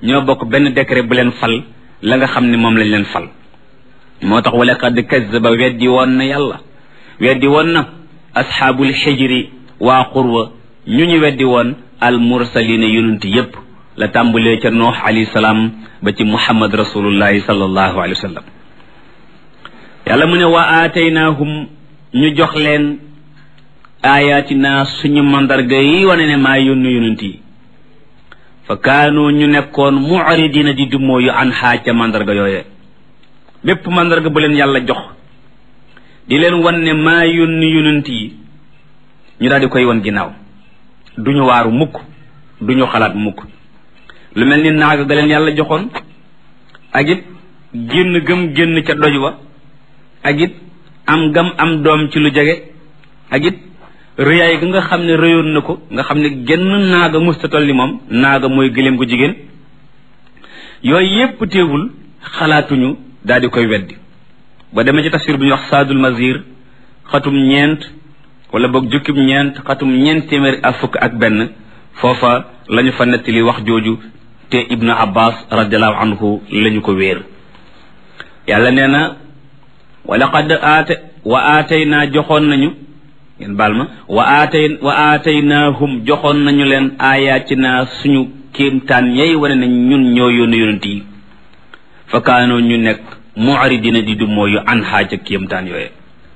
ñoo bokk benn décret bu leen fal la nga xam ne moom lañ leen fal moo tax wala qad kazzaba weddi woon na yàlla weddi woon na asxaabul xijri waa qurwa ñu ñu weddi woon al mursalina yonent yépp la tàmbulee ca noox alayhi salaam ba ci muhammad rasulullahi sallallahu alayhi wa sallam yàlla mu ne wa aataynaahum ñu jox leen ayatina suñu mandarga yi wane ne maa yónni yonent yi fa kaanu ñu nekkoon mu'ridina di dummoo yu an xaaj ca mandarga yooye bépp mandarga bu leen yàlla jox di leen wan ne maa yónni yonent yi ñu daal di koy wan ginnaaw duñu waaru mukk duñu xalaat mukk lu mel ni naaga ga leen yàlla joxoon ak it génn gëm génn ca doj wa ak it am gam am doom ci lu jege ak it rëyaay ga nga xam ne rëyoon na ko nga xam ne genn naaga mustatal ni moom naaga mooy gëléem gu jigéen yooyu yépp teewul xalaatuñu daal di koy weddi ba demee ci tafsir bu ñuy wax saadul mazir xatum ñeent wala boog jukkib ñeent xatum ñeent téeméeri ak fukk ak benn foofa lañu fa nettali wax jooju te ibnu abbas radiallahu anhu lañu ko wéer yàlla nee na wa laqad aata wa aataynaa joxoon nañu ngeen baal ma wa aatay wa aataynaahum joxoon nañu leen aayaatinaa suñu kéemtaan yay wane nañ ñun ñoo yónni yonent yi fa kaanoo ñu nekk mu'ridina di du mooyu an xaaja kéemtaan yooye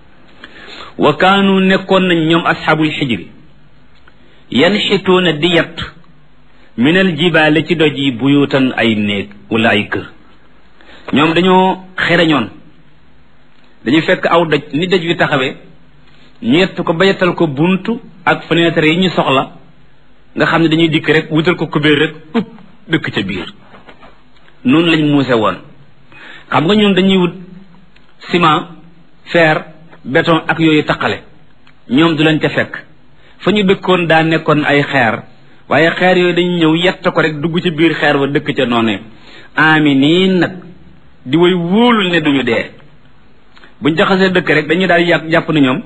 wa kaanu nekkoon nañ ñoom asxaabul xijri yanxituuna di yett minal jibaale ci doj yi buyutan ay néeg wala ay kër ñoom dañoo xereñoon dañuy fekk aw doj ni doj wi taxawee ñu yett ko ba yettal ko buntu ak fenêtre yi ñu soxla nga xam ne dañuy dikk rek wutal ko kubéer rek upp dëkk ca biir noonu lañ muuse woon xam nga ñun dañuy wut ciment fer béton ak yooyu taqale ñoom du leen ca fekk fa ñu dëkkoon daa nekkoon ay xeer waaye xeer yooyu dañuy ñëw yett ko rek dugg ci biir xeer wa dëkk ca noonee ami nii nag di way wóolul ne duñu dee buñ jaxasee dëkk rek dañuy daal yàpp jàpp ne ñoom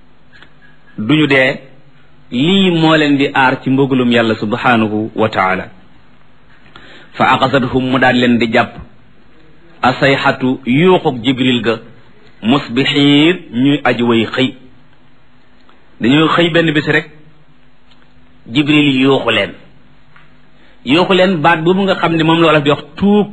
duñu dee lii moo leen di aar ci mbugalum yàlla subhanahu wa taala fa aqasathum mu daal leen di jàpp asayxatu yuuxuk jibril ga musbixiin ñuy aji way xëy dañoo xëy benn bis rek jibril yuuxu leen yuuxu leen baat boobu nga xam ne moom la wolof di wax tuug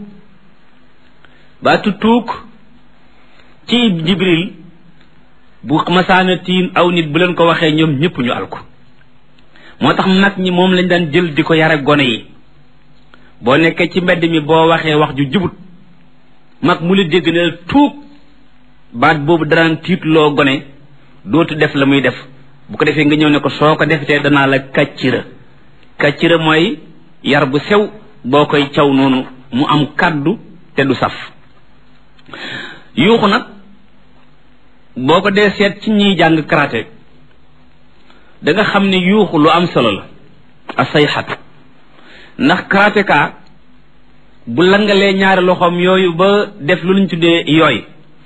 baatu tuug ci jibril bu masaana tiin aw nit bu leen ko waxee ñoom ñëpp ñu alko moo tax mag ñi moom lañ daan jël di ko yare gone yi boo nekkee ci mbedd mi boo waxee wax ju jubut mag mu la dégg ne la tuug baat boobu danaan tiitloo gone dootu def la muy def bu ko defee nga ñëw ne ko soo ko defetee danaa la kàccira kàccira mooy yar bu sew boo koy caw noonu mu am kàddu te du saf yuuxu nag boo ko dee seet ci ñiy jàng karaté da nga xam ne yuuxu lu am solo la asayxatu ndax karatéka bu langalee ñaari loxoom yooyu ba def lu ñu tuddee yooy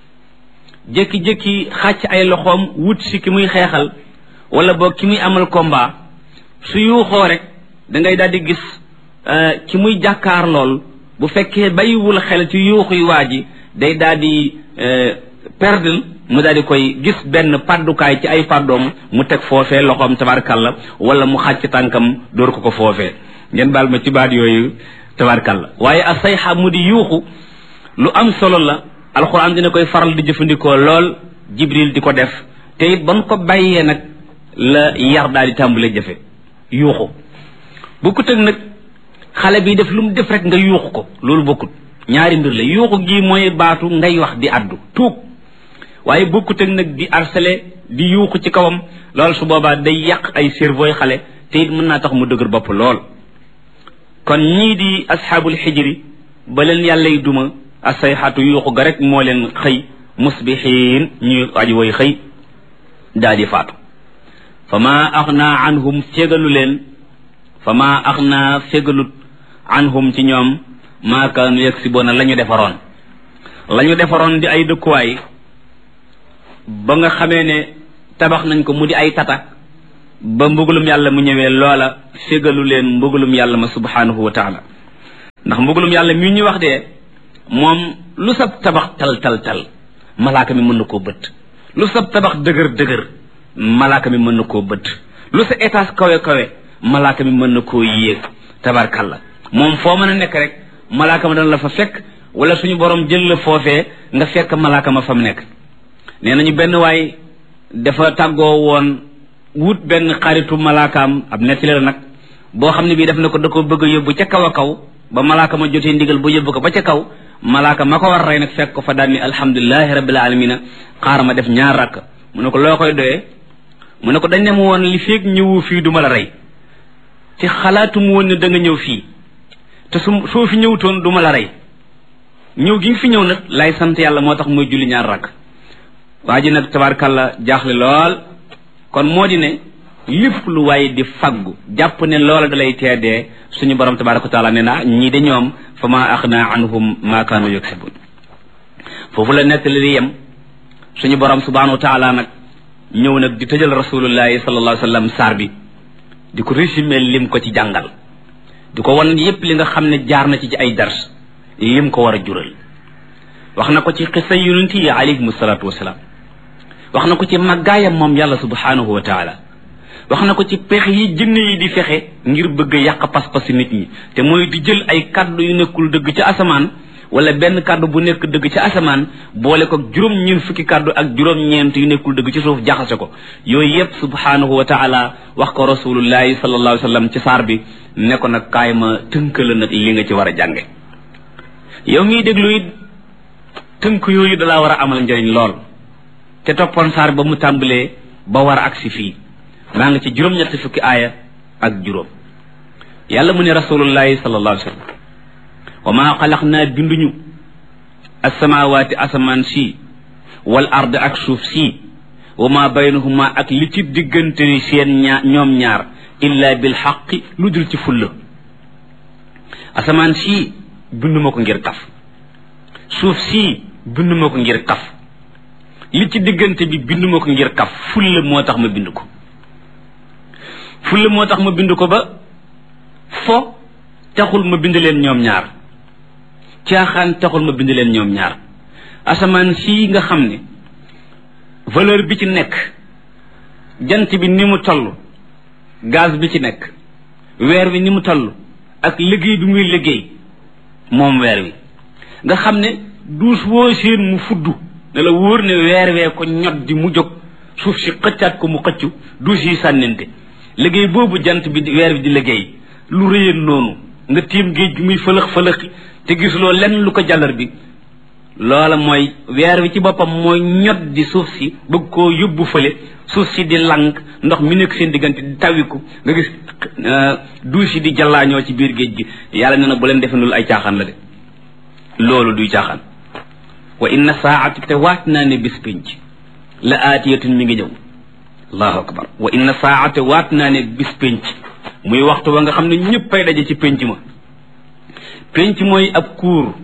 jékki-jékki xàcc ay loxoom wut si ki muy xeexal wala boog ki muy amal combat su yuuxoo rek da ngay daal di gis ki muy jàkkaar lool bu fekkee bàyyiwul xel ci yuuxuy waa ji day daal di perdre mu daal di koy gis benn paddukaay ci ay paddoom mu teg foofee loxoom tabarkalla wala mu xàcc tànkam dóor ko ko foofee ngeen baal ma ci baat yooyu tabarkalla waaye a sayxa mu di yuuxu lu am solo la alxuraan dina koy faral di jëfandikoo lool jibril di ko def te it ban ko bàyyee nag la yar daal di tàmbale jëfe yuuxu bokkut ak nag xale bi def lu mu def rek nga yuuxu ko loolu bokkut ñaari mbir la yuuxu gi mooy baatu ngay wax di addu tuug waaye bokkut ak nag di harcelé di yuuxu ci kawam loolu su boobaa day yàq ay cerveau xale te it mën naa tax mu dëgër bopp lool kon ñii di asxaabul xijri ba leen yàllay duma asayxatu yuuxu ga rek moo leen xëy musbixiin ñuy aji way xëy daa di faatu fa ma axna anhum fégalu leen fa ma axna fégalut anhum ci ñoom maa kaanu yaksiboona la ñu defaroon la ñu defaroon di ay dëkkuwaay ba nga xamee ne tabax nañ ko mu di ay tata ba mbugalum yàlla mu ñëwee loola fégalu leen mbugalum yàlla ma subhanahu wa taala ndax mbugalum yàlla mi ñu wax de moom lu sab tabax tal tal tal malaaka mi mën na koo bëtt lu sab tabax dëgër dëgër malaaka mi mën na koo bëtt lu sa étage kawe kawe malaaka mi mën na koo yéeg tabarkalla moom foo mën a nekk rek malaaka ma dana la fa fekk wala suñu borom jël la foofee nga fekk malaaka ma fa mu nekk nee nañu benn waay dafa tàggoo woon wut benn xaritu malaakaam ab nettali la nag boo xam ne bii def na ko da ko bëgg a yóbbu ca kaw a kaw ba malaaka ma jotee ndigal ba yóbbu ko ba ca kaw malaaka ma ko war rey nag fekk ko fa daal ni alhamdulilahi rabbil alamina xaar ma def ñaar rakk mu ne ko loo koy doyee mu ne ko dañ ne ma woon li feeg ñëwu fii du ma la rey te xalaatu mu woon ne da nga ñëw fii te su soo fi ñëwutoon du ma la rey ñëw gi nga fi ñëw nag lay sant yàlla moo tax muy julli ñaar rakk waa ji nag tabarkalla jaaxle lool kon moo di ne lépp lu waaye di faggu jàpp ne loola da lay teedee suñu borom tabaraka wa taala ne na ñii de ñoom fa ma axna anhum ma kaanu yaksibun foofu la nettali li yem suñu borom subhanahu wa taala nag ñëw nag di tëjal rasulullahi sallallahu alayhi wa sallam saar bi di ko résumé lim ko ci jàngal di ko wan yépp li nga xam ne jaar na ci ci ay dars lim ko war a jural wax na ko ci xisa yonent yi alayhim salaatu wasalaam wax na ko ci màggaayam moom yàlla subhanahu wa taala wax na ko ci pexe yi jinne yi di fexe ngir bëgg a yàq pas-pasi nit ñi te mooy di jël ay kàddu yu nekkul dëgg ci asamaan wala benn kàddu bu nekk dëgg ci asamaan boole ko juróom ñeent fukki kàddu ak juróom ñeent yu nekkul dëgg ci suuf jaxase ko yooyu yépp subhanahu wa taala wax ko rasulullahi sallallahu alayhi wa sallam ci saar bi ne ko nag kaay ma tënkala nag li nga ci war a jànge yow miy déglu it tënk yooyu dalaa war a amal njëriñ lool te toppoon saar ba mu tàmbalee ba war a agsi fii maa ngi ci juróom-ñetti fukki aaya ak juróom yàlla mu ne rasulullahi sallallahu alayhi wa sallam wa maa xalaq naa binduñu asamawaati asamaan si wal ard ak suuf si wa maa baynahuma ak li ci diggante seen ñaar ñoom ñaar illa bil xaqi lu dul ci fulla asamaan si binduma ko ngir kaf suuf si binduma ko ngir kaf li ci diggante bi binduma ko ngir kaf fulla moo tax ma bind ko fulla moo tax ma bind ko ba fo taxul ma bind leen ñoom ñaar caaxaan taxul ma bind leen ñoom ñaar asamaan sii nga xam ne valeur bi ci nekk jant bi ni mu toll gaz bi ci nekk weer wi ni mu toll ak liggéey bi muy liggéey moom weer wi nga xam ne duus woo seen mu fudd ne la wóor ne weer wee ko ñot di mu jóg suuf si xëccaat ko mu xëccu duus yi sànnente liggéey boobu jant bi weer bi di liggéey lu rëyeen noonu nga tiim géej gi muy fëlëx fëlëxi te gisuloo lenn lu ko jàllar bi loola mooy weer wi ci boppam mooy ñot di suuf si bëgg koo yóbbu fële suuf si di lank ndox mi nekk seen diggante di tawiku nga gis duus yi di jallaañoo ci biir géej gi yàlla nee na bu leen defe loolu ay caaxaan la de loolu duy caaxaan wa inna saati te waat naa ne bis pénc la aatiyatun mi ngi ñëw allahu akbar wa inna saate waat naa ne bis pénc muy waxtu wa nga xam ne ñëppay daje ci pénc ma pénc mooy ab cours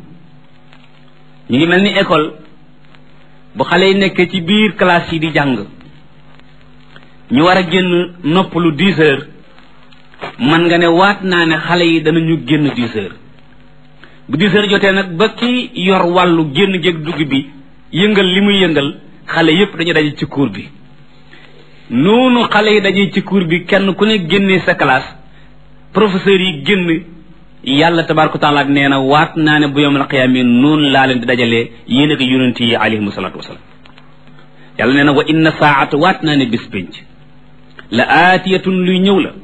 ñu ngi mel ni école bu xale yi nekkee ci biir classe yi di jàng ñu war a génn noppalu dix heures man nga ne waat naa ne xale yi danañu génn dix heures bu dix heures jotee nag ba ki yor wàllu génn géeg dugg bi yëngal li muy yëngal xale yépp dañu daje ci cours bi noonu xale yi daje ci cours bi kenn ku ne génnee sa classe professeurs yi génn yàlla tabaraka taala nee na waat naa ne bu yawmal qiyaama noonu laa leen di dajalee yéen ak yonent yi alayhimu salaatu wasalaam yàlla nee na wa inna saata waat naa ne bis pénc la aatiyatun luy ñëw la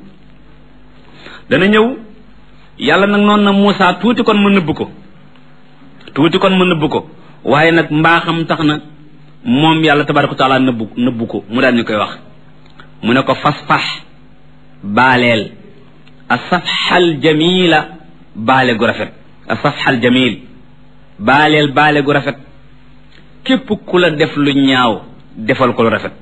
dana ñëw yàlla nag noonu na Muusaa tuuti kon ma nëbb ko tuuti kon ma nëbb ko waaye nag mbaaxam tax na moom yàlla tabaraka taala nëbbu nëbbu ko mu daan ñu koy wax mu ne ko fasfax baaleel a safxal jamila baale gu rafet a safxal jamil baaleel baale gu rafet képp ku la def lu ñaaw defal ko lu rafet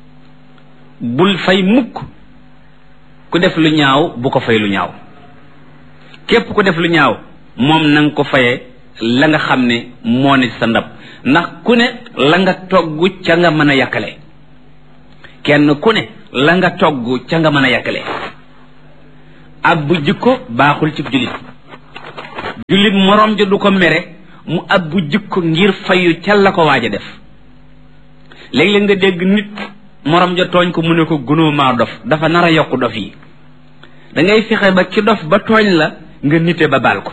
bul fay mukk ku def lu ñaaw bu ko fay lu ñaaw képp ku def lu ñaaw moom na nga ko fayee la nga xam ne moo ne sa ndab ndax ku ne la nga togg ca nga mën a yàkkale kenn ku ne la nga togg ca nga mën a yàkkale ab bu jikko baaxul ci jullit jullit moroom ja du ko mere mu abbu jikko ngir fayu ca la ko waaj a def léeg-léeg nga dégg nit moroom ja tooñ ko mu ne ko gunóo maa dof dafa nar a yokk dof yi da ngay fexe ba ki dof ba tooñ la nga nite ba baal ko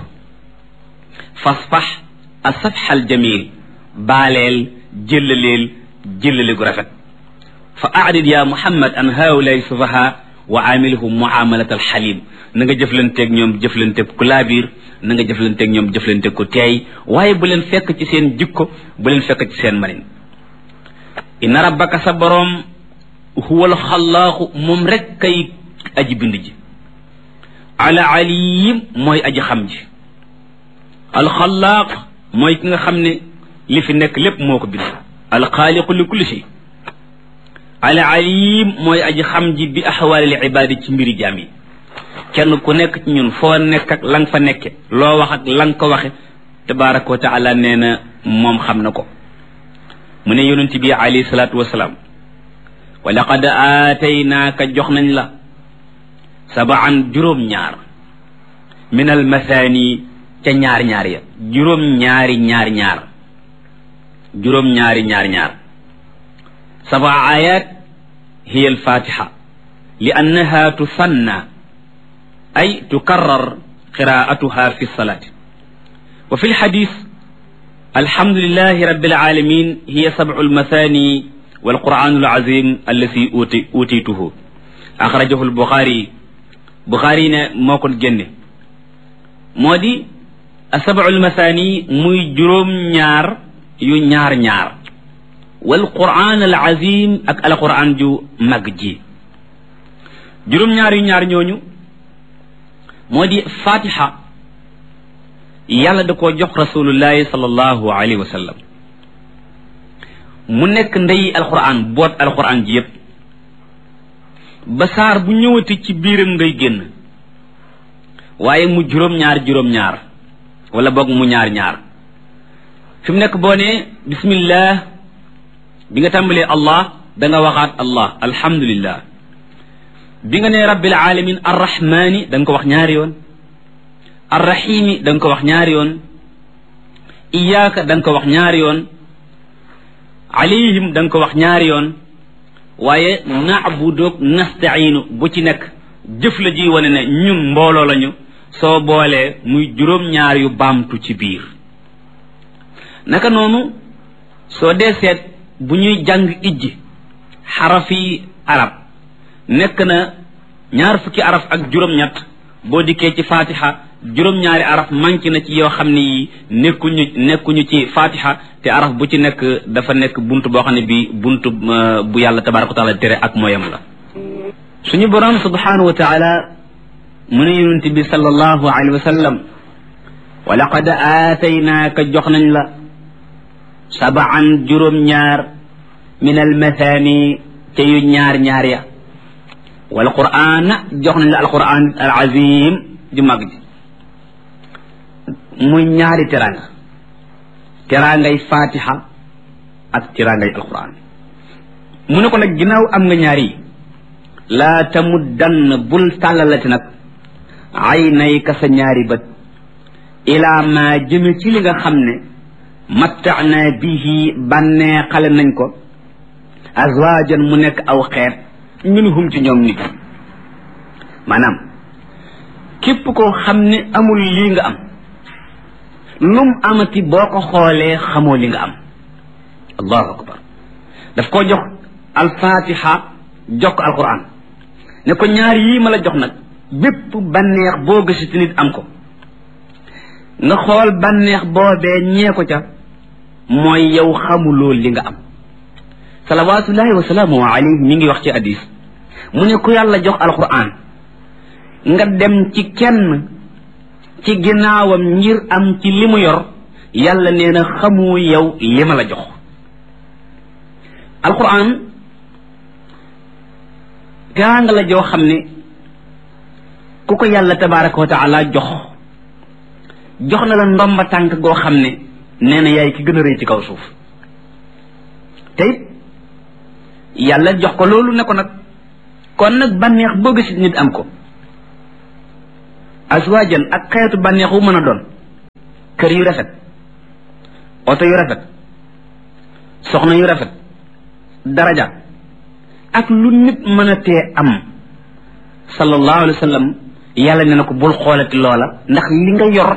fasfax a safxal jamil baaleel jëllaleel jëllale gu rafet fa arid ya muhammad an haulay sufaha wa amilhum muamalat alxalim na nga jëflanteeg ñoom jëflanteeg ku laabiir na nga jëflanteeg ñoom jëflanteeg ku teey waaye bu leen fekk ci seen jikko bu leen fekk ci seen manin inna rabbaka sa boroom huwa alxallaaxu moom rek kay aji bind ji ala aliyim mooy aji xam ji alxallaaq mooy ki nga xam ne li fi nekk lépp moo ko bind alxaaliqu li kulli shay ala alim mooy aji xam ji bi axwaalil ibaadi ci mbiri jaam yi kenn ku nekk ci ñun foo nekk ak la nga fa nekke loo wax ak la nga ko waxe tabaraka wa taala nee na moom xam na ko mu ne yonent bi alayhi salaatu wasalaam wa laqad aataynaaka jox nañ la sabaan juróom-ñaar min al mathani ca ñaar ñaar ya juróom-ñaari ñaar ñaar juróom-ñaari ñaar ñaar سبع آيات هي الفاتحة لأنها تثنى أي تكرر قراءتها في الصلاة وفي الحديث الحمد لله رب العالمين هي سبع المثاني والقرآن العظيم الذي أوتي أوتيته أخرجه البخاري بخاري موكل جنة مودي السبع المثاني muy juróom ñaar yu ñaar ñaar wal quran al azim ak al quran ju mag ji juróom ñaar yu ñaar ñooñu moo di fatiha yàlla da koo jox rasulullahi sallallahu alayhi wa sallam mu nekk ndey alquran boot alquran ji yépp ba saar bu ñëwati ci biiram ngay génn waaye mu juróom ñaar juróom ñaar wala boog mu ñaar ñaar fi mu nekk boo ne bismillah bi nga tàmbalee allah da nga waxaat allah alhamdulillah bi nga ne rabbil alamin arrahmani da nga ko wax ñaari yoon arrahimi da nga ko wax ñaari yoon iyaaka da nga ko wax ñaari yoon alayhim da nga ko wax ñaari yoon waaye naabudoog nastainu bu ci nekk jëf la ji wane ne ñun mbooloo lañu soo boolee muy juróom-ñaar yu baamtu ci biir naka noonu soo dee seet bu ñuy jàng ijji xarafi arab nekk na ñaar fukki araf ak juróom-ñett boo dikkee ci fatiha juróom-ñaari araf manqué na ci yoo xam ne yi nekkuñu nekkuñu ci fatiha te araf bu ci nekk dafa nekk bunt boo xam ne bi bunt bu yàlla tabaraka wa taala tere ak mooyam la suñu borom subhanahu wa taala mu ne yonent bi sallallahu alayhi wa sallam wa laqad aataynaaka jox nañ la sabaan juróom-ñaar min almathani ca yu ñaar-ñaar ya wal qur'an jox nañ la alquran al azim ju mag ji muy ñaari teranga terangay fatiha ak terangay alquran mu ne ko nag ginnaaw am nga ñaari yi laa tamuddann bul tàllalati nag ay nay ka sa ñaari bët ilaa ma jëme ci li nga xam ne mattaana bihi bànnee xale nañ ko azwaajan mu nekk aw xeet minhum ci ñoom nit maanaam képp koo xam ne amul lii nga am lum amati boo ko xoolee xamoo li nga am allahu akbar daf koo jox alfatiha jox ko alquran ne ko ñaar yii ma la jox nag bépp bànneex boo gëstu nit am ko nga xool bànneex boobee ñee ko ca mooy yow xamuloo li nga am salawatullahi wa salaamu alayhi mi ngi wax ci hadis mu ne ku yàlla jox alquran nga dem ci kenn ci ginnaawam ngir am ci li mu yor yàlla nee na xamu yow li ma la jox alquran teraanga la joo xam ne ku ko yàlla tabaraka wa taala jox jox na la ndomba tànk goo xam ne nee na yaay ki gën a rëy ci kaw suuf te it yàlla jox ko loolu ne ko nag kon nag bànneex boo gis nit am ko aswaajan ak xeetu bànneex wu mën a doon kër yu rafet oto yu rafet soxna yu rafet daraja ak lu nit mën a tee am sallallahu alayhi wa sallam yàlla ne na ko bul xoolati loola ndax li nga yor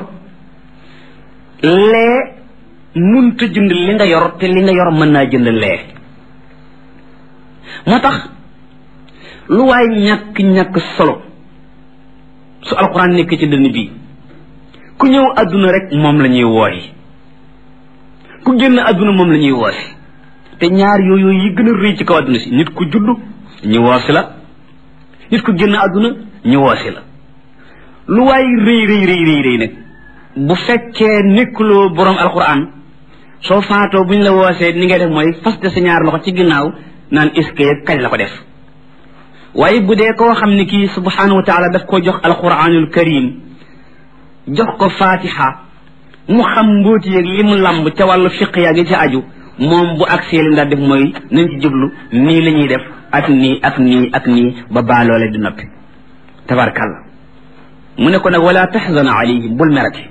lee munta jënd li nga yor te li nga yor mën naa jënd lee moo tax lu waay ñàkk-ñàkk solo su alxuraan nekk ci dënn bii ku ñëw àdduna rek moom la ñuy wooyi ku génn àdduna moom la ñuy woosi te ñaar yooyu yi gën a rëy ci kaw àdduna si nit ku judd ñu woosi la nit ku génn àdduna ñu woosi la lu waay rëy rëy rëy rëy rëy nag bu fekkee nekkuloo borom alxuraan soo faatoo bu ñu la woosee ni ngay def mooy faste sa ñaar loxo ci ginnaaw naan est-ce kañ la ko def waaye bu dee koo xam ne kii subhanahu wa taala daf ko jox alquranul karim jox ko fatiha mu xam mbóoti yeeg li mu lamb ca wàllu fiq yaa ngi ci aju moom bu agsee li ndaa def mooy nañ ci jublu nii la ñuy def ak nii ak nii ak nii ba baaloole di noppi tabarkalla mu ne ko nag wala taxzan alayhim bul merati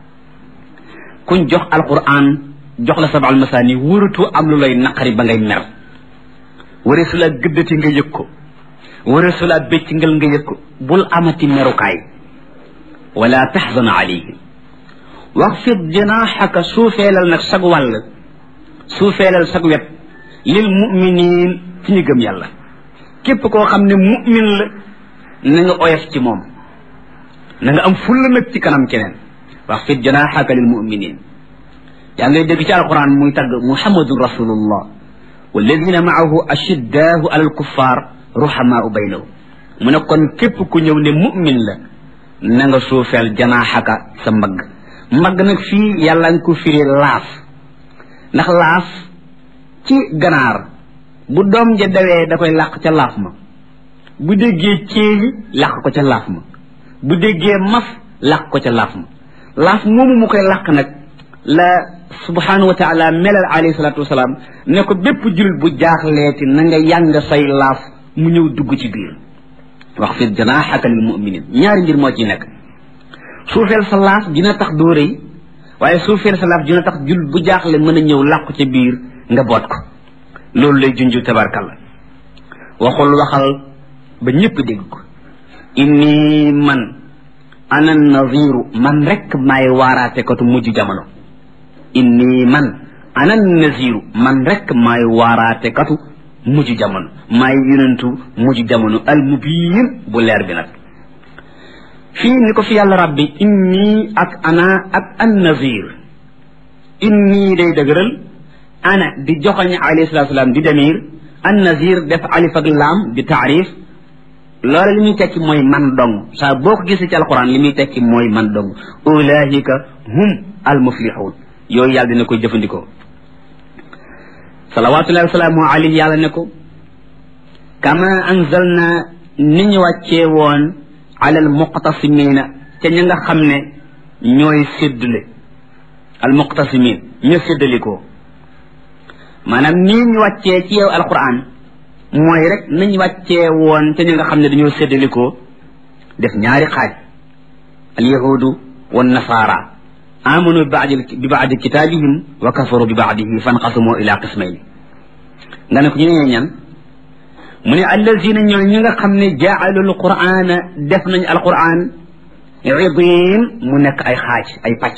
kuñ jox alquran jox la sabal masaani wëratu am lu lay naqari ba ngay mer wari su la gëddati nga yëg ko wara su laa bécc ngal nga yëg ko bul amati merukaay wala taxzan alayhim waxfid janaxaka suufeelal nag sag wàll suufeelal sag wet lil muminin ci ñu gëm yàlla képp koo xam ne mumin la na nga oyof ci moom na nga am fulla nag ci kanam keneen waxfid janaxaka lil muminin yaa ngay dégg ci alquran muy tagg muhammadun rasulullah walladina maahu ashiddaahu ala alkuffar ruhamaa baynahum mu ne kon képp ku ñëw ne mu'min la na nga suufeel janaaxaka sa mbagg mbagg nag fii yàlla nga ko firi laaf ndax laaf ci ganaar bu doom ja dawee da koy làq ca laaf ma bu déggee céeli làq ko ca laaf ma bu déggee maf làq ko ca laaf ma laaf moomu mu koy làq nag la subhanahu wa taala melal alayhi salatu wasalaam ne ko bépp jullit bu jaaxleeti na nga yàng say laaf mu ñëw dugg ci biir wax fi janaaxaka lil muminin ñaari mbir moo ci nekk suufeel sa laaf dina tax doo rëy waaye suufeel sa laaf dina tax jul bu jaaxle mën a ñëw làqu ca biir nga boot ko loolu lay junju tabarkalla waxul waxal ba ñëpp dégg ko inni man ana naziru man rek maay waaraate katu mujj jamono inni man ana naziru man rek maay waaraate katu mujj jamono maay yonentu mujj jamono al mubiin bu leer bi nag fii ni ko fi yàlla rabbi inni ak ana ak an nazir inni day dëgëral ana di joxoñ alayhi salatu salaam di demir an nazir def alif ak laam di taarif loola li muy tekki mooy man dong saa boo ko gisee ci alquran li muy tekki mooy man dong ulaahika hum al muflixuun yooyu yàlla dina koy jëfandikoo salawatullahi wasalaamu alayhi yàlla ne ko kama anzalna ni ñu wàccee woon ala al muqtasimina ca ña nga xam ne ñooy séddale al muqtasimin ñu séddalikoo maanaam nii ñu wàccee ci yow alquran mooy rek nañ wàccee woon ca ña nga xam ne dañoo séddalikoo def ñaari xaaj al yahudu wa nasaara amanu bi baadi kitaabihim wa kafaru bi baadihi fanqasumu ila qismayni nga ne ko ñu ne ñan mu ne allazina ñooy ñi nga xam ne jaalu alqur'ana def nañ alqur'an idin mu nekk ay xaaj ay pàcc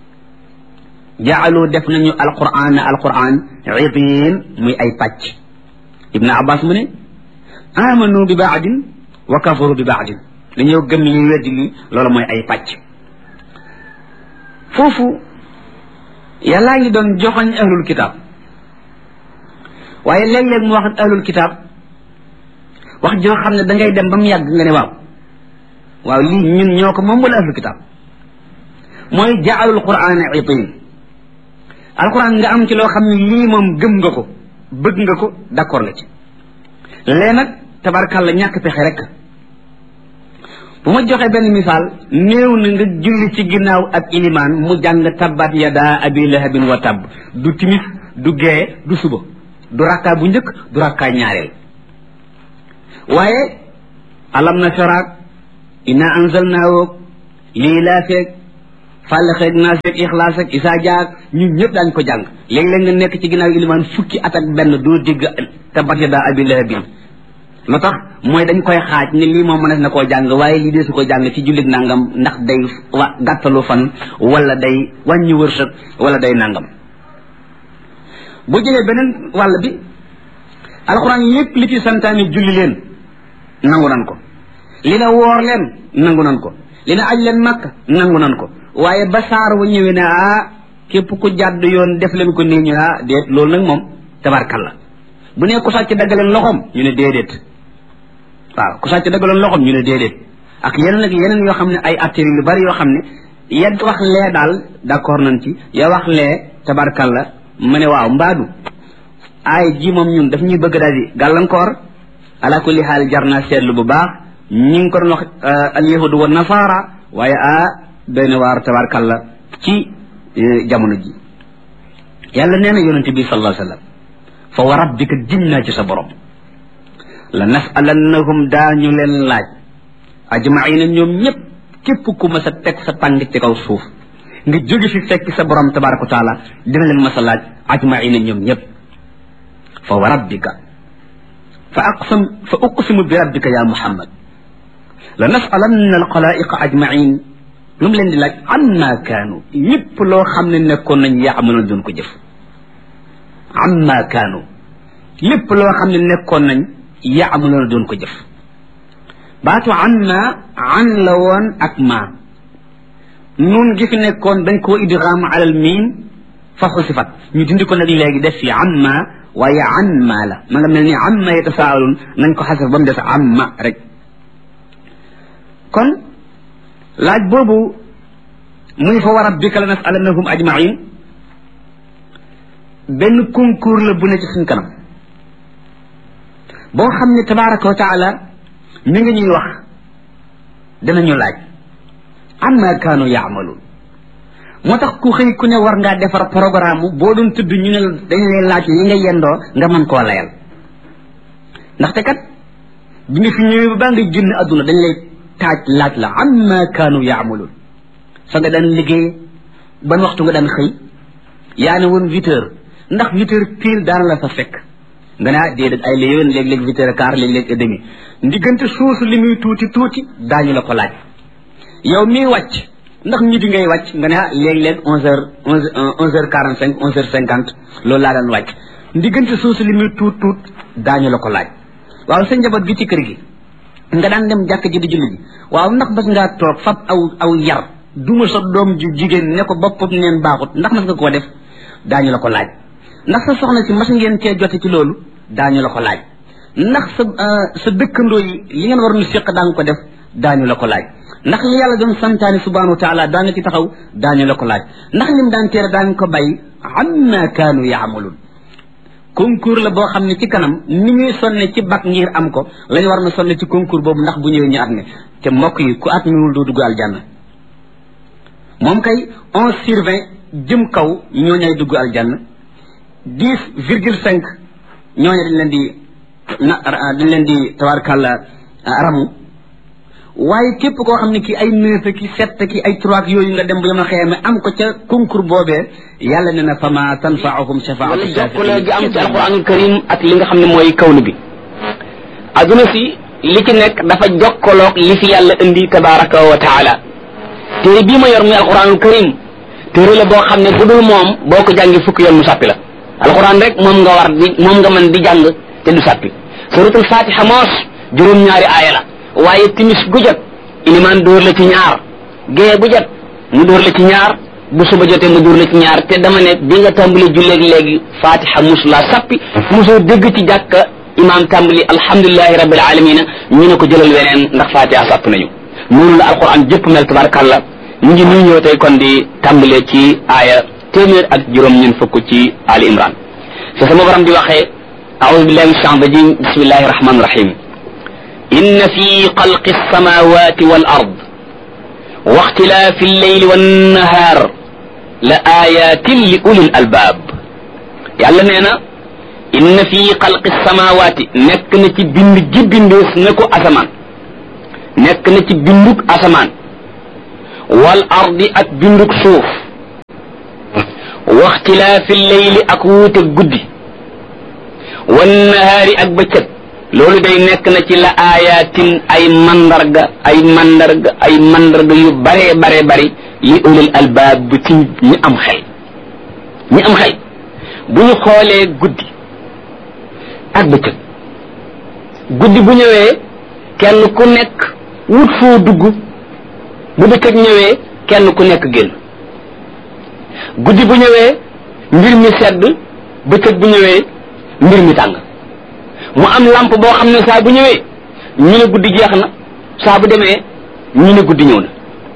jaalu def nañu alqur'ana alqur'an idin muy ay pàcc ibn abbas mu ne amanu bi baadin wa kafaru bi baadin dañoo gëm li weddi li loolu mooy ay pàcc foofu yàllaa ngi doon joxoñ ahlul kitab waaye léeg-léeg mu wax ahlul kitab wax joo xam ne da ngay dem ba mu yàgg nga ne waaw waaw lii ñun ñoo ko moom wala ahlul kitab mooy jaalul quran itin alquran nga am ci loo xam ne lii moom gëm nga ko bëgg nga ko d'accord nga ci lee nag tabarkàlla ñàkk pexe rek bu ma joxee benn misaal néew na nga julli ci ginnaaw ak ilimaan mu jàng tabbat yada abi lahabin wa tabb du timis du gee du suba du rakkaa bu njëkk du rakkaa ñaareel waaye alam na sharaak inna anzalnaa woog lii laa feeg fàlle xeeg naas ak ixlaas ak isaa jaag ñun ñëpp daañ ko jàng léeg-léeg nga nekk ci ginnaaw ilimaan fukki at ak benn doo dégg tabbat yadaa abii lahabin lu tax mooy dañ koy xaaj ni lii moom mënees na koo jàng waaye lii dee su ko jàng ci jullit nangam ndax day wa gàttalu fan wala day wàññi wërsëg wala day nangam bu jëlee beneen wàll bi alxuraan yépp li ci santaani julli leen nangu nan ko li na woor leen nangu nan ko li na aj leen màkk nangu nan ko waaye ba saar wa ñëwee ne ah képp ku jàdd yoon def leen ko nii ñu ah déet loolu nag moom tabarkalla bu nee ku sàcc daggaleen loxoom ñu ne déedéet waaw ku sàcc daggaloon loxoom ñu ne déedéet ak yeneen ak yeneen yoo xam ne ay attiri yu bari yoo xam ne yedd wax lee daal d'accord nañ ci ya wax lee tabarkalla mu ne waaw mbaadu ay ji moom ñun daf ñuy bëgg daal di gàllankoor ala kulli xaal jar naa seetlu bu baax ñi ngi ko doon wax al yahudu wa nasaara waaye ah doy na waar tabarkalla ci jamono ji yàlla nee na yonente bi sallallahu alayhi wa sallam fa wa rabbika giñ naa ci sa borom la nasalannahum daañu leen laaj ajmaina ñoom ñëpp képp ku ma sa teg sa tàng ci kaw suuf nga jóge fi fekk sa borom tabaraka wa taala dina leen ma sa laaj ajmaina ñoom ñëpp fa wa rabbika fa aqsam fa uqsimu bi rabbika ya muhammad la nasalanna alxalaiqa ajmain lu mu leen di laaj amma kaanu lépp loo xam ne nekkoon nañ yaamaloon doon ko jëf amma kaanu lépp loo xam ne nekkoon nañ yaamaloon doon ko jëf baatu amma an la woon ak ma nun gi fi nekkoon dañ koo idgham alal miim fa xusifat ñu dindi ko nag léegi def fi amma waaye an ma la ma nga mel ni amma yatasaalun nañ ko xasaf ba mu des amma rek kon laaj boobu muy fa wa rabbika la nasalannahum ajmain benn concours la bu ne ci suñ kanam boo xam ne tabaraka wa taala mi ngi ñuy wax danañu laaj amma kaanu yaamaluun moo tax ku xëy ku ne war ngaa defar programme boo doon tudd ñu ne dañ lay laaj yi nga yendoo nga mën koo layal ndaxte kat bi nga fi ñëwee ba baa nga génn àdduna dañ lay taaj laaj la amma kaanu yaamaluun fa nga daan liggéey ban waxtu nga daan xëy yaa ne woon huit heures ndax huit heures pile daan la fa fekk nga ne ah déedéet ay la yéwén léeg-léeg huit heures quart léeg-léeg et demi ndiggante suusu li muy tuuti tuuti daañu la ko laaj yow mii wàcc ndax midi ngay wàcc nga ne ah léeg-léeg onze heures onze onze heures quarante cinq onze heures cinquante loolu laa daan wàcc ndiggante suusu li muy tuut tuut daañu la ko laaj waaw sa njaboot gi ci kër gi nga daan dem jàkk ji di julli ji waaw ndax bas ngaa toog fab aw aw yar duma sa doom ju jigéen ne ko boppam neen baaxut ndax mas nga koo def daañu la ko laaj ndax sa soxna si mas ngeen cee jote ci loolu daañu la ko laaj ndax sa sa dëkkandoo yi li ngeen waroon séq daa nga ko def daañu la ko laaj ndax li yàlla doon santaane subhanahu wa taala daa nga ci taxaw daañu la ko laaj ndax lim daan teere daa nga ko bàyyi amma kaanu yaamaluun concours la boo xam ne ci kanam ni ñuy sonne ci bac ngir am ko lañu war na sonne ci concours boobu ndax bu ñëwee ñu at mi te mbokk yi ku at miwul doo dugg aljanna moom kay onze sur vingt jëm kaw ñoo ñay dugg aljanna dix virgule cinq ñooñu dañ leen di na dañ leen di tabarkàlla ramu waaye képp koo xam ne ki ay neuf ki sept ki ay trois yooyu nga dem bu yama xëyame am ko ca concours boobee yàlla ne na fama tanfaahum shafaatu jokkale gi am ci alquranul karim ak li nga xam ne mooy kawnu bi adduna si li ci nekk dafa jokkaloog li fi yàlla indi tabaraka wa taala téere bii ma yor muy alquranul karim téere la boo xam ne bu dul moom boo ko jàngi fukki yoon mu sàppi la alquran rek moom nga war di moom nga mën di jàng te du sàppi suratul fatiha moos juróom-ñaari aaya la waaye timis gu jot ilimaan dóor la ci ñaar gée bu jot mu dóor la ci ñaar bu suba jotee mu dóor la ci ñaar te dama ne bi nga tàmbali julleeg léegi fatiha musula sàppi mosoo dégg ci jàkka imaam tàmbali alhamdulilahi rabbil alamina ñu ne ko jëlal weneen ndax fatiha sàpp nañu noonu la alquran jëpp mel tabarakallah ñu ngi nuy ñëw tey kon di tàmbalee ci aaya téeméer ak juróom ñun fukk ci ali imran fi sama borom di waxee aoudu billahi min shaitan rajim bismillahi rahmani rahim إن في خلق السماوات والأرض واختلاف الليل والنهار لآيات لأولي الألباب يالا نينا إن في خلق السماوات نك نتي بند جي بندوس نكو أسمان نك نتي بندوك أسمان wal ardi ak binduk suuf waxtilaafi leyli ak wuute guddi wan nahaari ak bëccëg loolu day nekk na ci la aayaatin ay mandarga ay mandarga ay mandarga yu bare bare bari li ulil albaab bu ci ñi am xel ñi am xel bu ñu xoolee guddi ak bëccëg guddi bu ñëwee kenn ku nekk wut foo dugg bu bëccëg ñëwee kenn ku nekk génn guddi bu ñëwee mbir mi sedd bëccëg bu ñëwee mbir mi tàng mu am lampe boo xam ne saa bu ñëwee ñu ne guddi jeex na saa bu demee ñu ne guddi ñëw na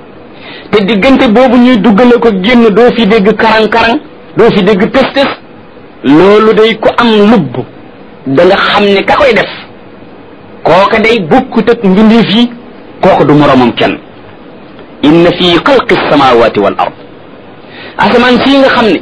te diggante boobu ñuy duggale ko génn doo fi dégg karang-karang doo fi dégg tës-tës loolu day ko am lubb da nga xam ne ka koy def kooka day bokkut ak mbindeef yi kooka du moroomam kenn inna fi xalqi samawati wal ard asamaan sii nga xam ne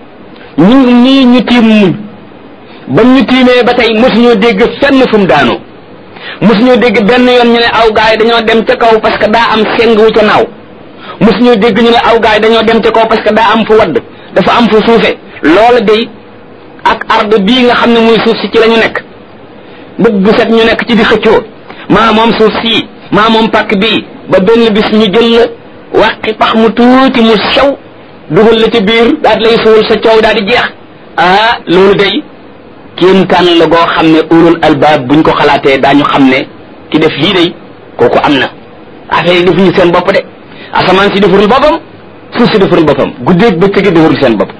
ñu nii ñu tiim muñ ba ñu tiimee ba tey mosuñoo dégg fenn fu mu daanoo mosuñoo dégg benn yoon ñu ne aw gaay dañoo dem ca kaw parce que daa am seng wu ca naaw mosuñoo dégg ñu ne aw gaay dañoo dem ca kaw parce que daa am fu wadd dafa am fu suufe loola day ak arde bii nga xam ne muy suuf si ci la ñu nekk bët bu set ñu nekk ci di xëccoo maa moom suuf sii maa moom pàkk bii ba benn bis ñu jël la wàqi pax mu tuuti mu sew dugal la ci biir daal lay suul sa coow daal di jeex ah loolu day kéemtaan la goo xam ne ulul albaab buñ ko xalaatee daañu xam ne ki def lii day kooku am na affaire yi defuñu seen bopp de asamaan si defarul boppam suuf si defarul boppam guddeeg bëccëg defarul seen bopp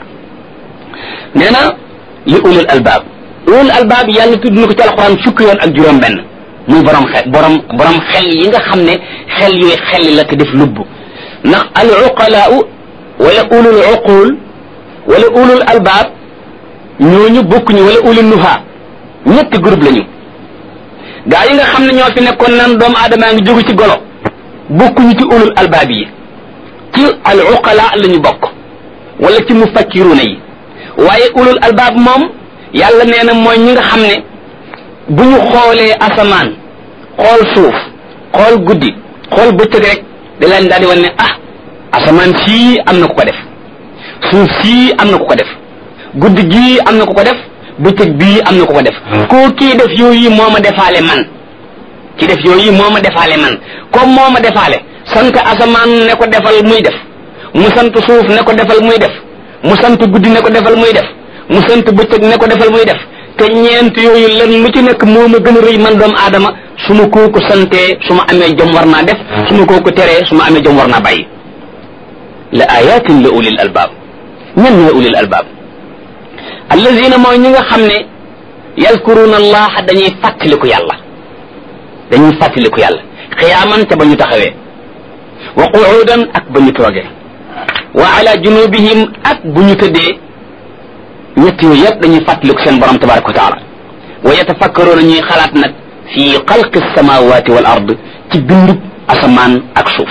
nee na li ulul albaab ulul albaab yàlla tudd na ko ci alxuraan fukki yoon ak juróom benn muy borom xel borom borom xel yi nga xam ne xel yooyu xel la te def lubb ndax al uqalaau wala ulul uqul wala ulul albaab ñooñu bokkuñu wala ulul nuha ñetti groupe lañu gaa yi nga xam ne ñoo fi nekkoon nan doomu aadamaa ngi jógu ci golo bokkuñu ci ulul albaab yi ci al uqala la ñu bokk wala ci mufakkiruna yi waaye ulul albaab moom yàlla nee na mooy ñi nga xam ne bu ñu xoolee asamaan xool suuf xool guddi xool bëccëg rek da leen daal di wan ne ah asamaan sii am na ku ko def suuf sii am na ku ko def guddi gii am na ku ko def bëccëg bii am na ku ko def koo kii def yooyu moo ma defaale man ki def yooyu moo ma defaale man comme moo ma defaale sant asamaan ne ko defal muy def mu sant suuf ne ko defal muy def mu sant guddi ne ko defal muy def mu sant bëccëg ne ko defal muy def te ñeent yooyu lan lu ci nekk moo ma gën a rëy man doomu aadama su ma kooku santee su ma amee jom war naa def su ma kooku teree su ma amee jom war naa bàyyi la ayatin la ulil albaab ñan ñooy ulil albaab allazina mooy ñi nga xam ne yadkuruna allaha dañuy fàttaliku yàlla dañuy fàttaliku yàlla xiyaaman ca ba ñu taxawee wa quudan ak ba ñu toogee wa ala junubihim ak bu ñu tëddee ñett yooyu yëpp dañuy fàttaliku seen borom tabaraka wa taala wa yatafakkaruuna ñuy xalaat nag fi xalqi samawati wal ard ci bindub asamaan ak suuf